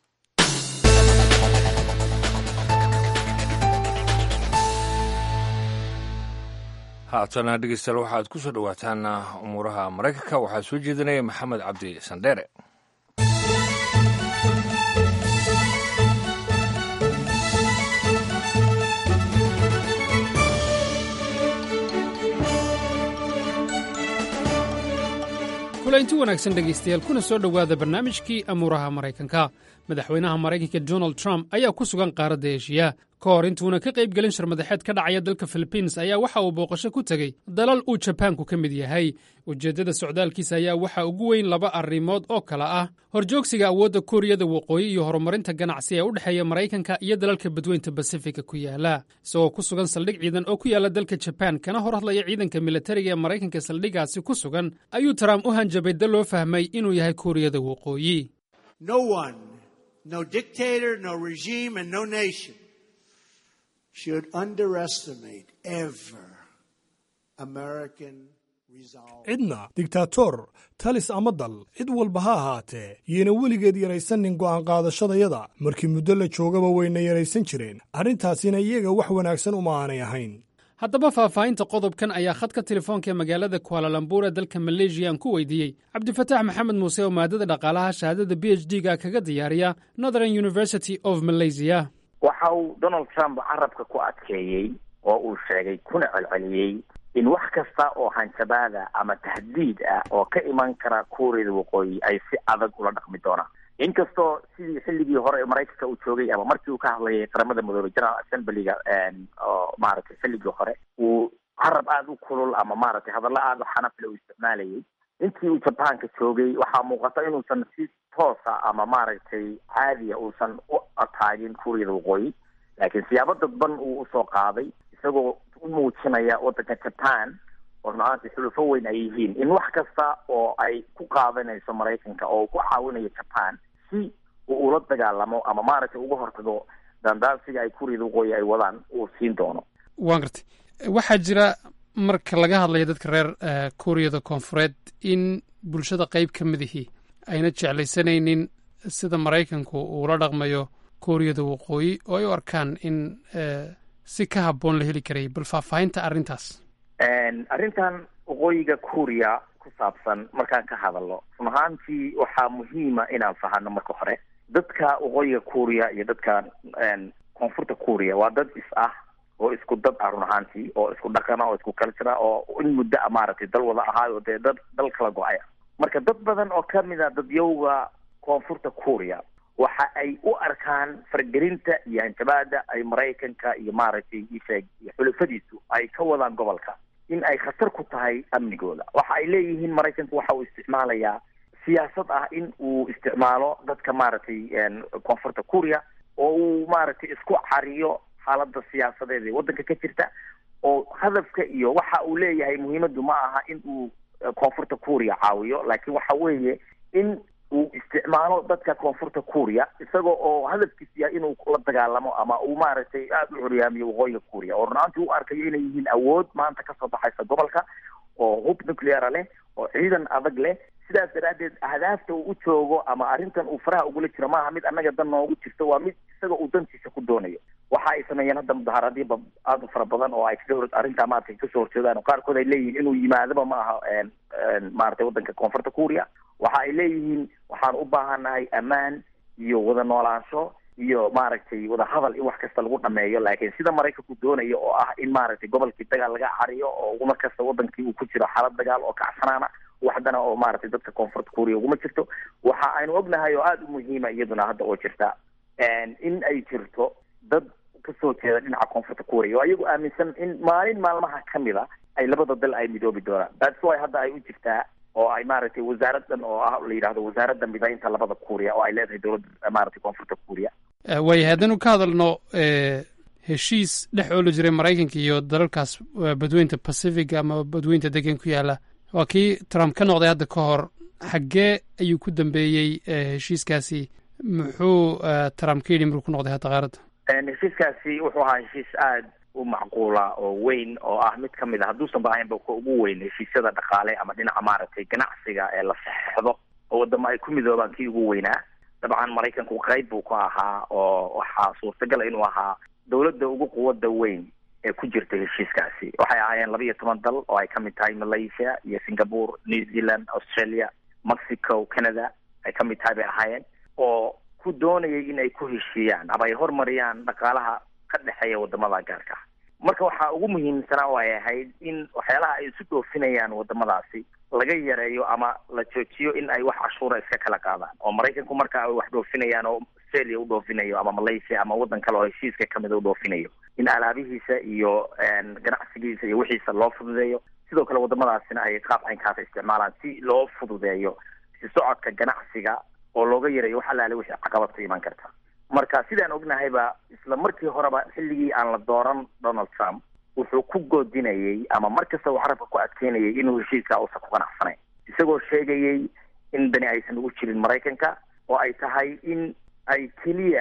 haatana dhegeystayaal waxaad ku soo dhowaataan umuuraha maraykanka waxaa soo jeedinaya maxamed cabdi sandheere kulanti wanaagsan dhegaystayaal kuna soo dhowaada barnaamijkii amuuraha maraykanka madaxweynaha maraykanka donald trump ayaa ku sugan qaaradda eshiya ka hor intuuna ka qayb gelin sharmadaxeed ka dhacaya dalka philibiins ayaa waxa uu booqasho ku tegey dalal uu jabaanku ka mid yahay ujeeddada socdaalkiisa ayaa waxaa ugu weyn laba arrimood oo kale ah horjoogsiga awoodda kuuriyada waqooyi iyo horumarinta ganacsi ee u dhexeeya maraykanka iyo dalalka badweynta basifika ku yaala isagoo ku sugan saldhig ciidan oo ku yaala dalka jabaan kana hor hadlaya ciidanka militariga ee maraykanka saldhigaasi ku sugan ayuu trump u hanjabay dal loo fahmay inuu yahay kuuriyada waqooyi No one, no dictator, no regime, and no nation should underestimate ever American resolve. cidna digtaatoor talis ama dal cid walba ha ahaatee yayna weligeed yaraysanin go'aan qaadashadayada markii muddo la joogaba wayna yaraysan jireen arrintaasina iyaga wax wanaagsan uma aanay ahayn haddaba faahfaahinta qodobkan ayaa khadka telefoonka ee magaalada kualalambur ee dalka maleeshiya aan ku weydiiyey cabdifataax maxamed muuse oo maadada dhaqaalaha shahaadada b h d ga kaga diyaariya northern university of malaysia waxa uu donald trump carabka ku adkeeyey oo uu sheegay kuna celceliyey in wax kasta oo hanjabaada ama tahdiid ah oo ka iman kara kuuriyada waqooyi ay si adag ula dhaqmi doonaan inkastoo sidii xilligii hore maraykanka uu joogay ama markii uu ka hadlayay qaramada midoobey general assemblyga oo maaragtay xilligii hore uu carab aada u kulul ama maaragtay hadallo aada u xanafle uu isticmaalayay intii uu jabaanka joogay waxaa muuqata inuusan si toosa ama maaragtay caadiya uusan u ataagin kuuriyada waqooyi laakiin siyaabo dadban uu usoo qaaday isagoo u muujinaya waddanka japan oo runaantii xulufo weyn ay yihiin in wax kasta oo ay ku qaadanayso maraykanka oo ku caawinayo japan si uu ula dagaalamo ama maaragtay uga hortago daandaansiga ay kuuriyada waqooyi ay wadaan uu siin doono waan gartay waxaa jira marka laga hadlayo dadka reer kuuriyada koonfureed in bulshada qayb ka midihii ayna jeclaysanaynin sida maraykanku uula dhaqmayo kuuriyada waqooyi oo ay u arkaan in si ka habboon la heli karayay bal faahfaahinta arrintaas arrintan waqooyiga kuuriya ku saabsan markaan ka hadalno run ahaantii waxaa muhiima inaan fahano marka hore dadka waqooyiga kuuriya iyo dadka koonfurta kuuriya waa dad is ah oo isku dad ah run ahaantii oo isku dhaqana oo isku cultura oo in muddo a maaragtay dal wada ahaayo dee dad dal kala go-ay marka dad badan oo kamid a dadyowga koonfurta kuuriya waxa ay u arkaan fargelinta iyo hanjabaada ay maraykanka iyo maaragtay isheeg iyo xulafadiisu ay ka wadaan gobolka in ay khatar ku tahay amnigooda waxa ay leeyihiin maraykanku waxa uu isticmaalayaa siyaasad ah in uu isticmaalo dadka maaragtay koonfurta kuuriya oo uu maaragtay isku cariyo xaalada siyaasadeed ee waddanka ka jirta oo hadafka iyo waxa uu leeyahay muhiimadu ma aha in uu koonfurta kuuriya caawiyo laakiin waxa weeye in uu isticmaalo dadka koonfurta kuuriya isagoo oo hadafkiis yahay inuu la dagaalamo ama uu maaragtay aada u curyaamiyo waqooyiga kuuriya oo runaantii u arkayo inay yihiin awood maanta kasoo baxaysa gobolka oo hub nucleara leh oo ciidan adag leh sidaas daraaddeed ahdaafta uu u joogo ama arrintan uu faraha ugula jiro maaha mid annaga dan noogu jirto waa mid isaga uu dantiisa ku doonayo waxa ay sameeyeen hadda mudaharaadyo aada u fara badan oo ay kaga hor arrintaa maaragtay kasoo horjeedaan oo qaarkood ay leeyihiin inuu yimaadaba ma aha maaragtay waddanka koonfurta kuuriya waxa ay leeyihiin waxaan u baahanahay ammaan iyo wada noolaansho iyo maaragtay wada hadal in wax kasta lagu dhameeyo laakiin sida maraykanku doonayo oo ah in maaragtay gobolkii dagaal laga cariyo oo mar kasta wadankii uu ku jiro xaalad dagaal oo kacsanaana waxdana oo maaragtay dadka koonfurta kuuriya uguma jirto waxa aynu ognahay oo aada u muhiima iyaduna hadda oo jirta in ay jirto dad kasoo jeeda dhinaca koonfurta kuuriya oo iyagu aaminsan in maalin maalmaha kamid a ay labada dal ay midoobi doonaan that's why hadda ay u jirtaa oo ay maaragtay wasaaradan oo ah la yidhahdo wasaaradda midaynta labada kuuriya oo ay leedahay dowladda maaragtay koonfurta kuuriya waayahay haddaynu ka hadalno heshiis dhex ooli jiray maraykanka iyo dalalkaas badweynta pacific ama badweynta degan ku yaala waa kii trump ka noqday hadda ka hor xaggee ayuu ku dambeeyey heshiiskaasi muxuu trump ka yidhi maruu ku noqday hadda qaaradda heshiiskaasi wuxuu ahaa heshiis aada u macquula oo weyn oo ah mid kamid a hadduusan ba ahaynba ka ugu weyn heshiisyada dhaqaale ama dhinaca maaragtay ganacsiga ee la saxeixdo oo wadamo ay ku midoobaan kii ugu weynaa dabcan maraykanku qayb buu ka ahaa oo waxaa suurtagala inuu ahaa dowladda ugu quwada weyn ee ku jirta heshiiskaasi waxay ahaayeen laba iyo toban dal oo ay kamid tahay malaysia iyo singapore new zealand australia mexico canada ay kamid tahay bay ahaayeen oo ku doonayay in ay ku heshiiyaan ama ay hormariyaan dhaqaalaha ka dhexeeya wadamada gaarka ah marka waxaa ugu muhiimsanaa oo ay ahayd in waxyaalaha ay isu dhoofinayaan wadamadaasi laga yareeyo ama la joojiyo in ay wax cashuura iska kala qaadaan oo maraykanku marka ay wax dhoofinayaan oo australia u dhoofinayo ama malaysia ama waddan kale oo heshiiska kamida u dhoofinayo in alaabihiisa iyo ganacsigiisa iyo wixiisa loo fududeeyo sidoo kale wadamadaasina ay qaab caynkaasa isticmaalaan si loo fududeeyo si socodka ganacsiga oo looga yareeyo wax alaale wixii caqabad ka iman karta marka sidaan ognahayba isla markii horeba xilligii aan la dooran donald trump wuxuu ku goodinayay ama mar kasta uu carabka ku adkeynayay inuu heshiiska uusan ku qanacsanayn isagoo sheegayay in dani aysan ugu jirin maraykanka oo ay tahay in ay keliya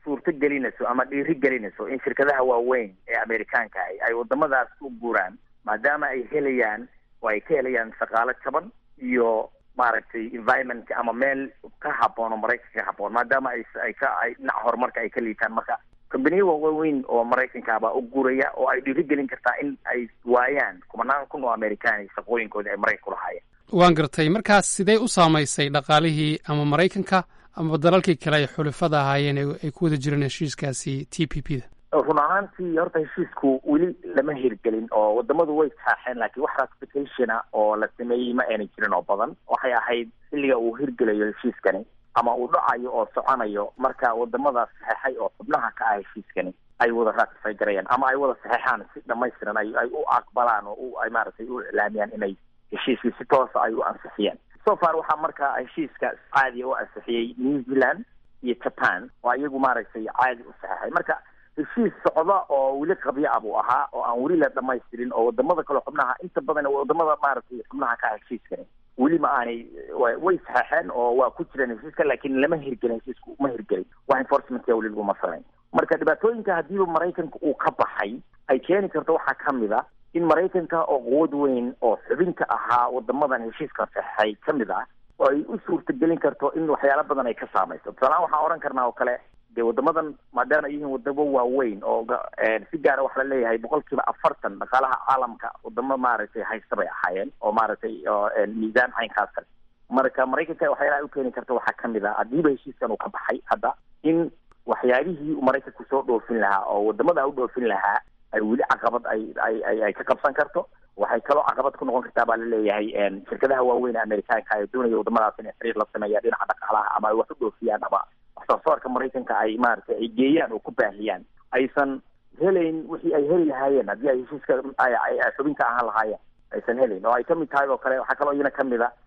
suurto gelinayso ama dhiiri gelinayso in shirkadaha waaweyn ee amerikaanka ah ay wadamadaas u guuraan maadaama ay helayaan oo ay ka helayaan shaqaalo jaban iyo maaragtay environmentka ama meel ka haboon oo maraykanka ka haboon maadaama ay ay ka ay dhinaca horumarka ay ka liitaan marka kombaniya waaweyn oo maraykanka baa u guraya oo ay dhiirigelin kartaa in ay waayaan kumanaan kun oo amerikaan shaqooyinkoodii ay maraykanka ku lahaayeen waan gartay markaas sidee u saamaysay dhaqaalihii ama maraykanka amaba dalalkii kale ay xulafada ahaayeen ee ay ku wada jireen heshiiskaasi t p p da run ahaantii horta heshiisku weli lama hirgelin oo wadamadu way saaxeen laakiin wax ratificationa oo la sameeyey ma ayna jirin oo badan waxay ahayd xilliga uu hirgelayo heshiiskani ama uu dhacayo oo soconayo marka wadamadaas saxeexay oo xubnaha ka ah heshiiskani ay wada ratify garayaan ama ay wada saxeexaan si dhamaystiran ay ay u aqbalaan oo u ay maaragtay u iclaamiyaan inay heshiiskii si toosa ay u ansixiyeen so far waxaa marka heshiiska caadiya u ansixiyey new zealand iyo japan oo iyagu maaragtay caadi u saxeexay marka heshiis socda oo weli qabyo ah buu ahaa oo aan weli la dhamaystirin oo wadamada kale xubnaha inta badan wadamada maaragtay xubnaha ka ah heshiiskani weli ma aanay way saxeexeen oo waa ku jireen heshiiska laakiin lama hirgelin heshiisku ma hirgelin wax enforcementka weli laguma samayn marka dhibaatooyinka haddiiba maraykanka uu ka baxay ay keeni karto waxaa kamid a in maraykanka oo quwad weyn oo xubinka ahaa wadamadan heshiiska saxeexay kamid ah oo ay u suurtagelin karto in waxyaalo badan ay ka saamayso tusaalahaan waxaan odhan karnaa oo kale dee wadamadan maadaama ay yihiin wadamo waaweyn oo si gaara waxa la leeyahay boqol kiiba afartan dhaqaalaha caalamka wadamo maaragtay haysta bay ahaayeen oo maaragtay miisaan caynkaas kale marka maraykanka waxyaalaha u keeni karta waxaa kamid ah haddiiba heshiiskan uu ka baxay hadda in waxyaalihii uu maraykanku soo dhoofin lahaa oo wadamada u dhoofin lahaa ay weli caqabad ay ay ay ay ka qabsan karto waxay kaloo caqabad ku noqon kartaa baa laleeyahay shirkadaha waaweyn ee amerikaanka ee doonaya wadamadaas inay xiriir la sameeyaan dhinaca dhaqaalaha ama ay wax u dhoofiyaan ama waxsoosaarka maraykanka ay maaragtay ay geeyaan oo ku baahiyaan aysan helayn wixii ay heli lahaayeen haddii ay heshiiska ay xubinka ahaan lahaayeen aysan helayn oo ay kamid tahay oo kale waxaa kaloo iyana kamid a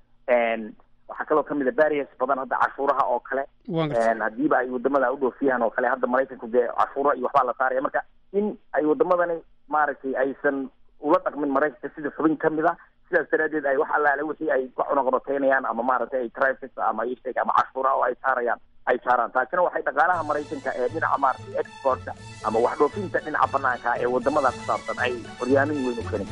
waxaa kaloo kamid a barriers badan hadda cashuuraha oo kale haddiiba ay wadamada u dhoofiyaan oo kale hadda maraykanku dee cashuuro iyo waxbaa la saaraya marka in ay wadamadani maaragtay aysan ula dhaqmin maraykanka sida xubin kamid a sidaas daraadeed ay wax allaale wixii ay ka cunuqabateynayaan ama maaragtay ay traffic ama isheg ama cashuura oo ay saarayaan ay saaraan taasina waxay dhaqaalaha maraykanka ee dhinaca maaragtay exportka ama wax dhoofinta dhinaca banaanka ee wadamada ku saabsan ay horyaamin weyn u keeni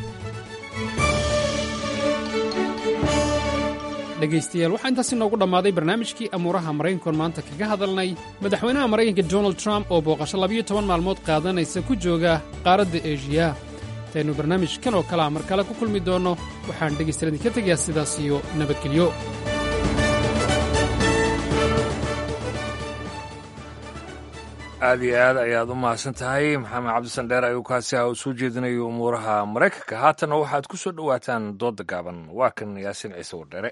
dhegaystayaal waxaa intaas inoogu dhammaaday barnaamijkii amuuraha maraykankoon maanta kaga hadalnay madaxweynaha maraykanka donald trump oo booqasho labiyo toban maalmood qaadanaysa ku jooga qaaradda eeshiya intaynu barnaamijkan oo kalea mar kale ku kulmi doonno waxaan dhegaystayaal idinka tegayaa sidaas iyo nabadgelyo aad iyo aad ayaad u mahadsan tahay maxamed cabdisandheer ayuu kaasi ah u soo jeedinayo umuuraha maraykanka haatanna waxaad ku soo dhowaataan doodda gaaban waa kan yaasin ciise wardheere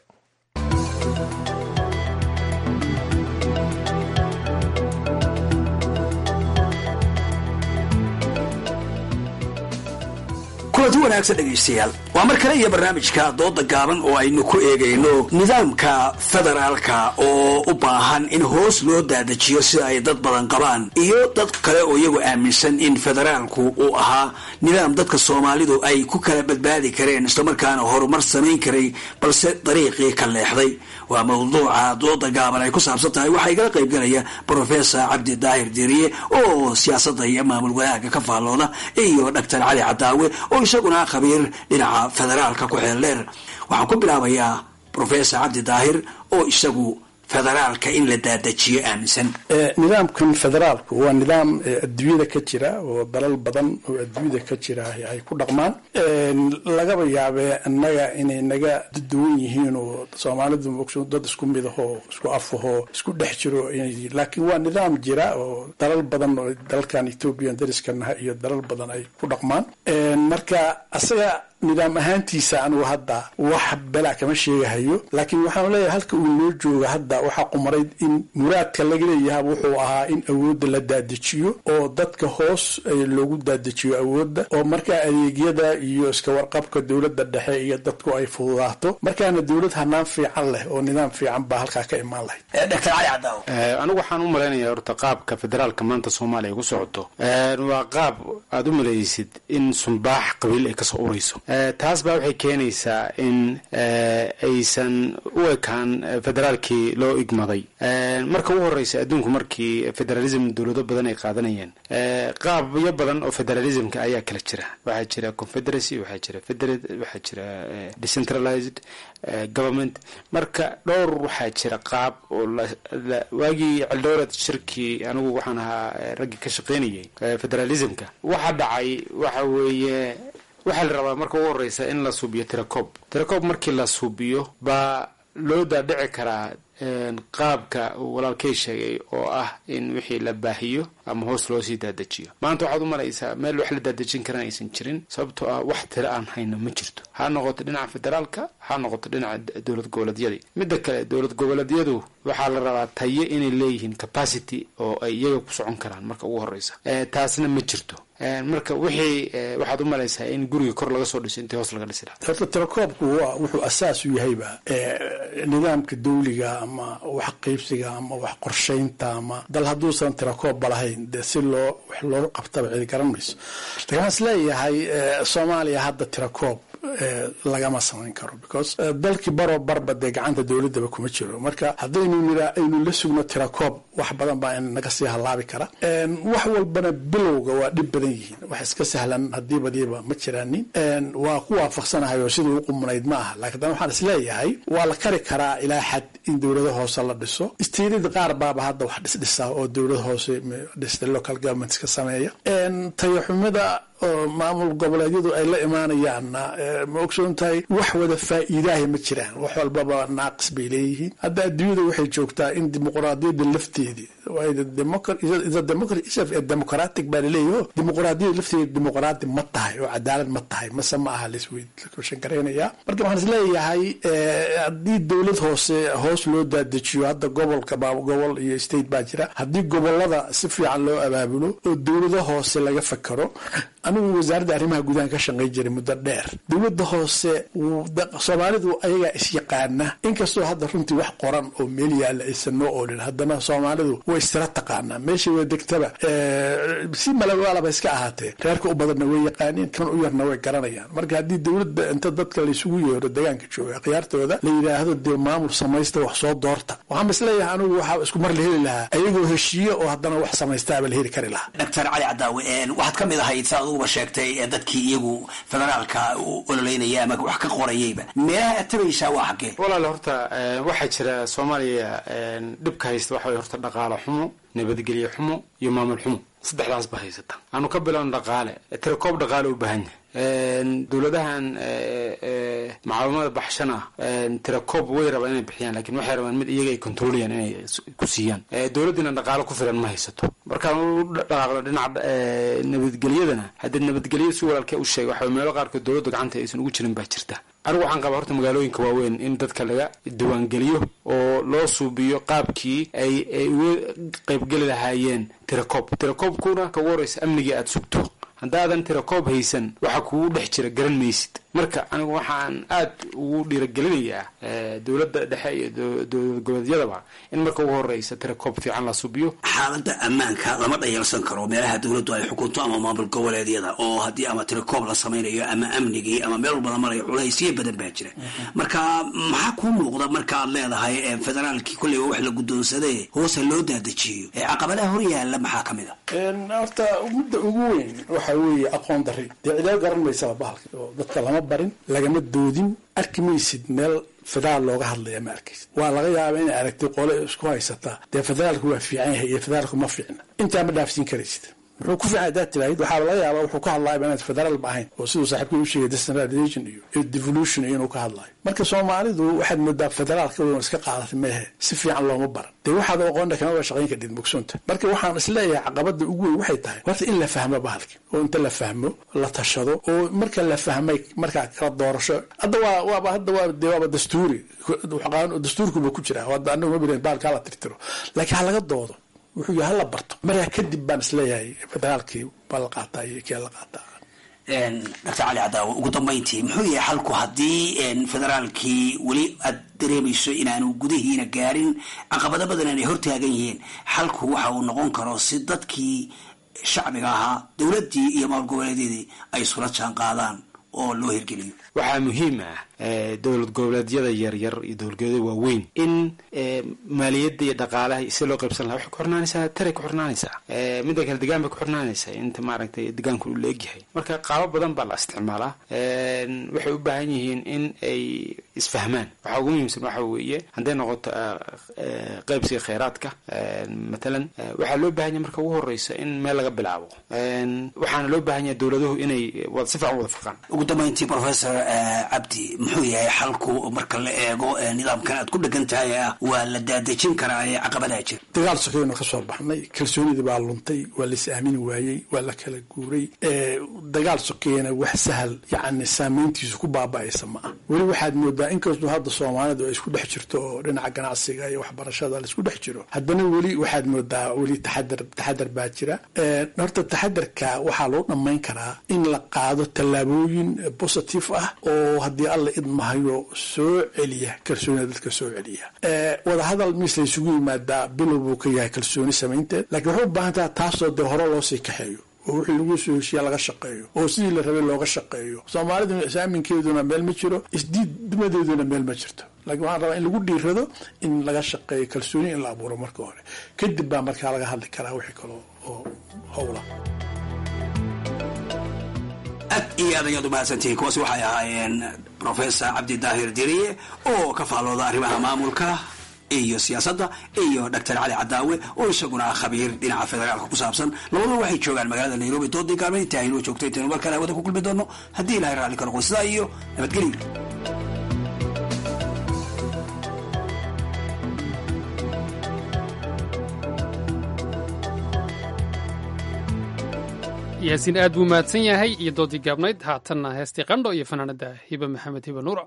kulanti wanaagsan dhegaystayaal waa mar kale iyo barnaamijka dooda gaaban oo aynu ku eegayno nidaamka federaalka oo u baahan in hoos loo daadajiyo sida ay dad badan qabaan iyo dad kale oo iyagu aaminsan in federaalku uu ahaa nidaam dadka soomaalidu ay ku kala badbaadi kareen islamarkaana horumar samayn karay balse dariiqii ka leexday waa mawduuca dooda gaaban ay ku saabsan tahay waxaa igala qaybgalaya brofesor cabdi daahir diriye oo siyaasadda iyo maamul wanaagga ka faallooda iyo dhaktar cali cadaawe oo isaguna khabiir dhinaca federaalka ku xeel dheer waxaan ku bilaabayaa brofesor cabdi daahir oo isagu federaalka in la daadajiyo aaminsan nidaamkan federaalku waa nidaam adduunyada ka jira oo dalal badan oo adduunyada ka jira ay ku dhaqmaan lagaba yaabee annaga inay naga duwan yihiin oo soomaalidu mogso dad isku mid ahoo isku afahoo isku dhex jiro laakiin waa nidaam jira oo dalal badan oo dalkan ethoobiya dariskanaha iyo dalal badan ay ku dhaqmaan marka asaga nidaam ahaantiisa anigu hadda wax belaa kama sheegahayo laakiin waxaan leeyahay halka uu noo jooga hadda waxaa qumarayd in muraadka laga leeyaha wuxuu ahaa in awoodda la daadajiyo oo dadka hoos loogu daadajiyo awoodda oo markaa adeegyada iyo iska warqabka dowladda dhexe iyo dadku ay fududaato markaana dowlad hanaan fiican leh oo nidaam fiican baa halkaa ka imaan lahayd dr cali cadaaw anigu waxaan u malaynayaa horta qaabka federaalka maanta soomaaliya ku socoto waa qaab aada u malaysid in sumbaax qabiil ay kasoo urayso taas baa waxay keenaysaa in aysan u ekaan federaalkii loo igmaday marka ugu horeysa adduunku markii federalism dowlado badan ay qaadanayeen qaabyo badan oo federalismka ayaa kala jira waxaa jira confederacy waxaa jira federate waxaa jira decentralized government marka dhowr waxaa jira qaab oo waagii celdowrad shirkii anigu waxaan ahaa raggii ka shaqeynayay federalismka waxa dhacay waxa weeye waxaa la rabaa marka ugu horeysa in la suubiyo tiracob tiracob markii la suubiyo baa loo daadhici karaa qaabka uu walaalkay sheegay oo ah in wixii la baahiyo ama hoos loo sii daadajiyo maanta waxaad u malaysaa meel wax la daadejin karan aysan jirin sababtoo ah wax tira aan hayno ma jirto ha noqoto dhinaca federaalka ha noqoto dhinaca dowlad goboleedyadii midda kale dowlad goboleedyadu waxaa la rabaa tayo inay leeyihiin capacity oo ay iyaga ku socon karaan marka ugu horeysa taasna ma jirto marka wixii waxaad u malaysaa in guriga kor laga soo dhiso intii hoos laga dhisi lahaa horta tirakoobku waa wuxuu asaas u yahayba nidaamka dawliga ama wax qaybsiga ama wax qorshaynta ama dal hadduusan tirakoobba lahayn dee si loo wax loogu qabtaba cidi garan mayso lakin waxaan is leeyahay soomaaliya hadda tirakoob lagama samayn karo because dalkii baroo barba dee gacanta dowladaba kuma jiro marka haddaynu niraa aynu la sugno tirakoob wax badan baa naga sii halaabi kara wax walbana bilowga waa dhib badan yihiin wax iska sahlan haddii badiiba ma jiraanin waa ku waafaqsanahay oo siduu u qumunayd ma aha lakin dan waxaan isleeyahay waa la kari karaa ilaa xad in dowlado hoose la dhiso istiirida qaar baaba hadda wax dhisdhisa oo dowlad hoose dhista local governments ka sameeya tayaxumida oo maamul goboleedyadu ay la imaanayaanna ma ogsoon tahay wax wada faa'iidaaha ma jiraan wax walbaba naaqis bay leeyihiin hadda adduunyada waxay joogtaa in dimuqraadiyadda lafteedii democratic baa laleeyaho dimuqraadiyada lafteeda dimuqraadi ma tahay oo cadaalad ma tahay mase ma aha laswshan garaynaya marka waxaan is leeyahay haddii dowlad hoose hoos loo daadejiyo hadda gobolka gobol iyo state baa jira haddii gobolada si fiican loo abaabulo oo dowlado hoose laga fakaro anigu wasaaradda arrimaha gudahan ka shaqayn jiray muddo dheer dowladda hoose soomaalidu ayagaa isyaqaana inkastoo hadda runtii wax qoran oo meel yaalla aysan noo oolin haddana soomaalidu way istira taqaanaa meeshay way degtaba si malawaalaba iska ahaatee reerka u badanna way yaqaaniin kan u yarna way garanayaan marka haddii dowladda inta dadka laysugu yeero deegaanka jooga akhyaartooda la yidhaahdo dee maamul samaysta wax soo doorta waxaan is leeyahay anigu waxaa isku mar la heli lahaa ayagoo heshiiye oo haddana wax samaystaaba la heli kari lahaa doctor cali cadaawe waxaad ka mid ahayd saa aduguba sheegtay ee dadkii iyagu federaalka u ololeynaya ama wax ka qorayayba meelaha aad tabaysaa waa xaggee walaale horta waxaa jira soomaaliya dhibka haysta waxa way horta dhaqaalo xumo nabadgelye xumo iyo maamul xumo saddexdaas ba haysata aanu ka bilowno dhaqaale tirakoob dhaqaale u baahan yahay dowladahan macaawimada baxshana tirakoob way rabaan inay bixiyaan lakin waxay rabaan mid iyaga ay controliyaan inay ku siiyaan dowladdiina dhaqaalo ku filan ma haysato markaan u dhaqaaqno dhinaca nabadgelyadana haddii nabadgelyo si walaalkee u sheegay waxa meelo qaarkood dowladda gacanta aysan ugu jirin baa jirta anigu waxaan qabaa horta magaalooyinka waaweyn in dadka laga diiwaangeliyo oo loo suubiyo qaabkii ay ay uga qaybgeli lahaayeen tirakoob tirakoobkuna kagu horeysa amnigii aada sugto haddaadan tirakoob haysan waxa kugu dhex jira garan maysid marka anigu waxaan aad ugu dhiiragelinayaa dowladda dhexe iyo dowlad goboleedyadaba in marka ugu horeysa tirakoob fiican la subiyo xaaladda ammaanka lama dhayalsan karo meelaha dowladdu ay xukunto ama maamul goboleedyada oo haddii ama tirakoob la samaynayo ama amnigii ama meel walba la marayo culaysyo badan baa jira marka maxaa kuu muuqda marka aad leedahay federaalkii kolleyba wax la guddoonsadee hoose loo daadajiyo caqabadaha hor yaalla maxaa ka mid a horta mudda ugu weyn waxa weeye aqoon dari dee cidaal garan maysaba bahalka oo dadka lama barin lagama doodin arki maysid meel federaal looga hadlaya ma arkaysid waa laga yaaba inay aragtay qole isku haysataa dee federaalku waa fiican yahay iyo federaalku ma fiicna intaa ma dhaafsiin karaysid muxuu ku fiican hadaad tiraahid waxaa laga yaaba wuxuu ka hadlaayaba inaad federaal ba ahayn oo siduu saaxiibkii u sheegay decentralization iyo devolution iyo inuu ka hadlaayo marka soomaalidu waxaad moodaa federaalka wn iska qaadatay meehe si fiican looma baran dee waxaad aqoona kama waa shaqayn kadhid mugsoonta marka waxaan isleeyahay caqabada ugu weyn waxay tahay horta in la fahmo bahalki oo inta la fahmo la tashado oo marka la fahmay markaa kala doorasho hadda waa waaba hadda waa dee waaba dastuuri dastuurkuba ku jira hadda anagu ma bilan bahalka hala tirtiro laakiin ha laga doodo wuxuu yahay hala barto markaa kadib baan isleeyahay federaalkii baa la qaataa iyo kee la qaataa doctor cali cadaawe ugu dambayntii muxuu yahay xalku haddii federaalkii weli aad dareemayso inaanu gudihiina gaarin caqabado badan aanay hortaagan yihiin xalku waxa uu noqon karo si dadkii shacbiga ahaa dowladdii iyo maamul goboleedyadii ay isula jaan qaadaan oo loo hirgeliyo waxaa muhiim ah dowlad goboleedyada yaryar iyo dowlad goboleedyada waaweyn in maaliyadda iyo dhaqaalaha si loo qaybsan laha waxay ku xirnaanaysaa taray ku xirnaanaysaa midda kale degaan bay ku xirnaanaysaa inta maaragtay degaanku uu leegyahay marka qaabo badan baa la isticmaalaa waxay u baahan yihiin in ay isfahmaan waxaa ugu muhiimsan waxa weeye hadday noqoto qaybsiga kheyraadka matalan waxaa loo baahan yahay marka ugu horeysa in meel laga bilaabo waxaana loo baahan yahay dowladuhu inay si fiican wada faqaan ugu dambeyntii professor cabdi muxuu yahay xalku marka la eego nidaamkan aad ku dhegan tahay ah waa la daadejin karaa ee caqabadaha jira dagaal sokeeynu ka soo baxnay kalsoonidii baa luntay waa lais aamini waayey waa la kala guuray dagaal sokeeyana wax sahal yacni saameyntiisu ku baaba'aysa ma ah weli waxaad moodaa inkastoo hadda soomaalidu ay isku dhex jirto oo dhinaca ganacsiga iyo waxbarashada laisku dhex jiro haddana weli waxaad moodaa weli taxadar taxadar baa jira horta taxadarka waxaa loo dhammayn karaa in la qaado tallaabooyin positive ah oo haddii alla idmahayo soo celiya kalsoonida dadka soo celiya wadahadal mis la isugu yimaadaa bilow buu ka yahay kalsooni samaynteed lakiin waxay u baahan taha taasoo dee hore loo sii kaxeeyo oo wixii lagu soo heshiya laga shaqeeyo oo sidii la rabay looga shaqeeyo soomaaliduna is-aaminkeeduna meel ma jiro isdiidnimadeeduna meel ma jirto lakiin waxaan rabaa in lagu dhiirado in laga shaqeeyo kalsooni in la abuuro marka hore kadib baa markaa laga hadli karaa wixii kaloo oo howla aad iyo aad ayaad u mahadsantihiin kuwaasi waxay ahaayeen professor cabdi daahir diriye oo ka faallooda arrimaha maamulka iyo siyaasadda iyo doctor cali cadaawe oo isaguna ah khabiir dhinaca federaalka ku saabsan labaduba waxay joogaan magaalada nairobi doodii gaalmeed inta aynoo joogto intaynu mar kale hawada ku kulmi doono haddii ilahay raalli ka noqo sidaa iyo nabadgelyo yaasiin aad buu mahadsan yahay iyo doodii gaabnayd haatanna heestii qandho iyo fanaanada hiba maxamed hiba nuura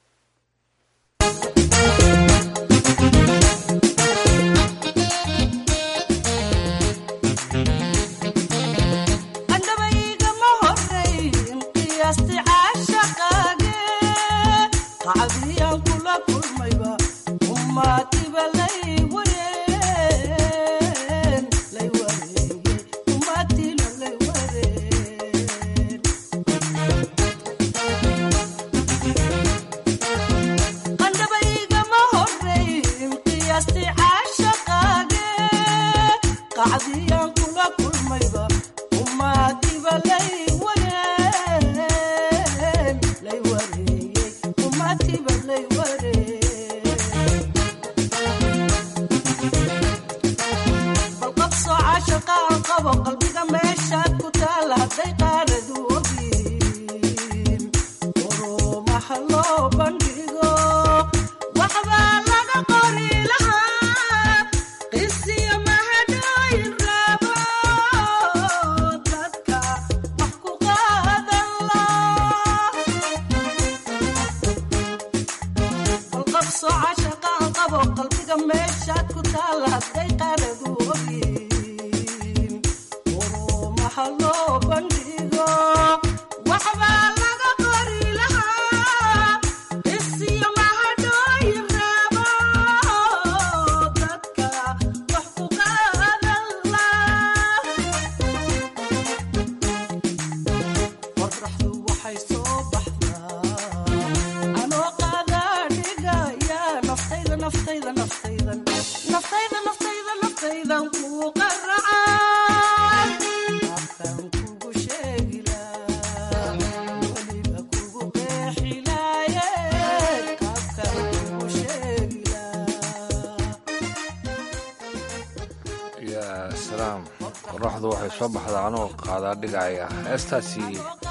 qoraxdu waxay soo baxdaa anoo qaadaa dhigaya heestaasi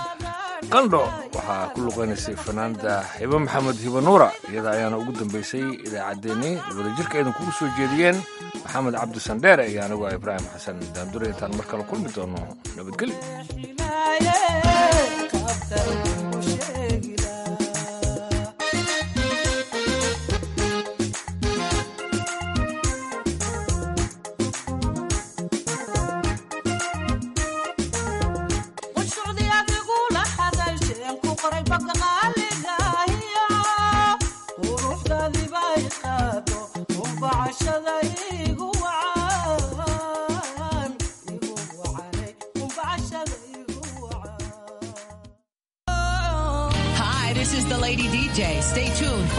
qandho waxaa ku luqaynaysay fanaanda hibo maxamed hibo nuura iyada ayaana ugu dambaysay idaacaddeenii wadajirka aydan kugu soo jeediyeen maxamed cabdi sandheere iyo anigu ah ibraahim xasan daandure intaan mar kale kulmi doono nabadgelyo Lady DJ. Stay tuned.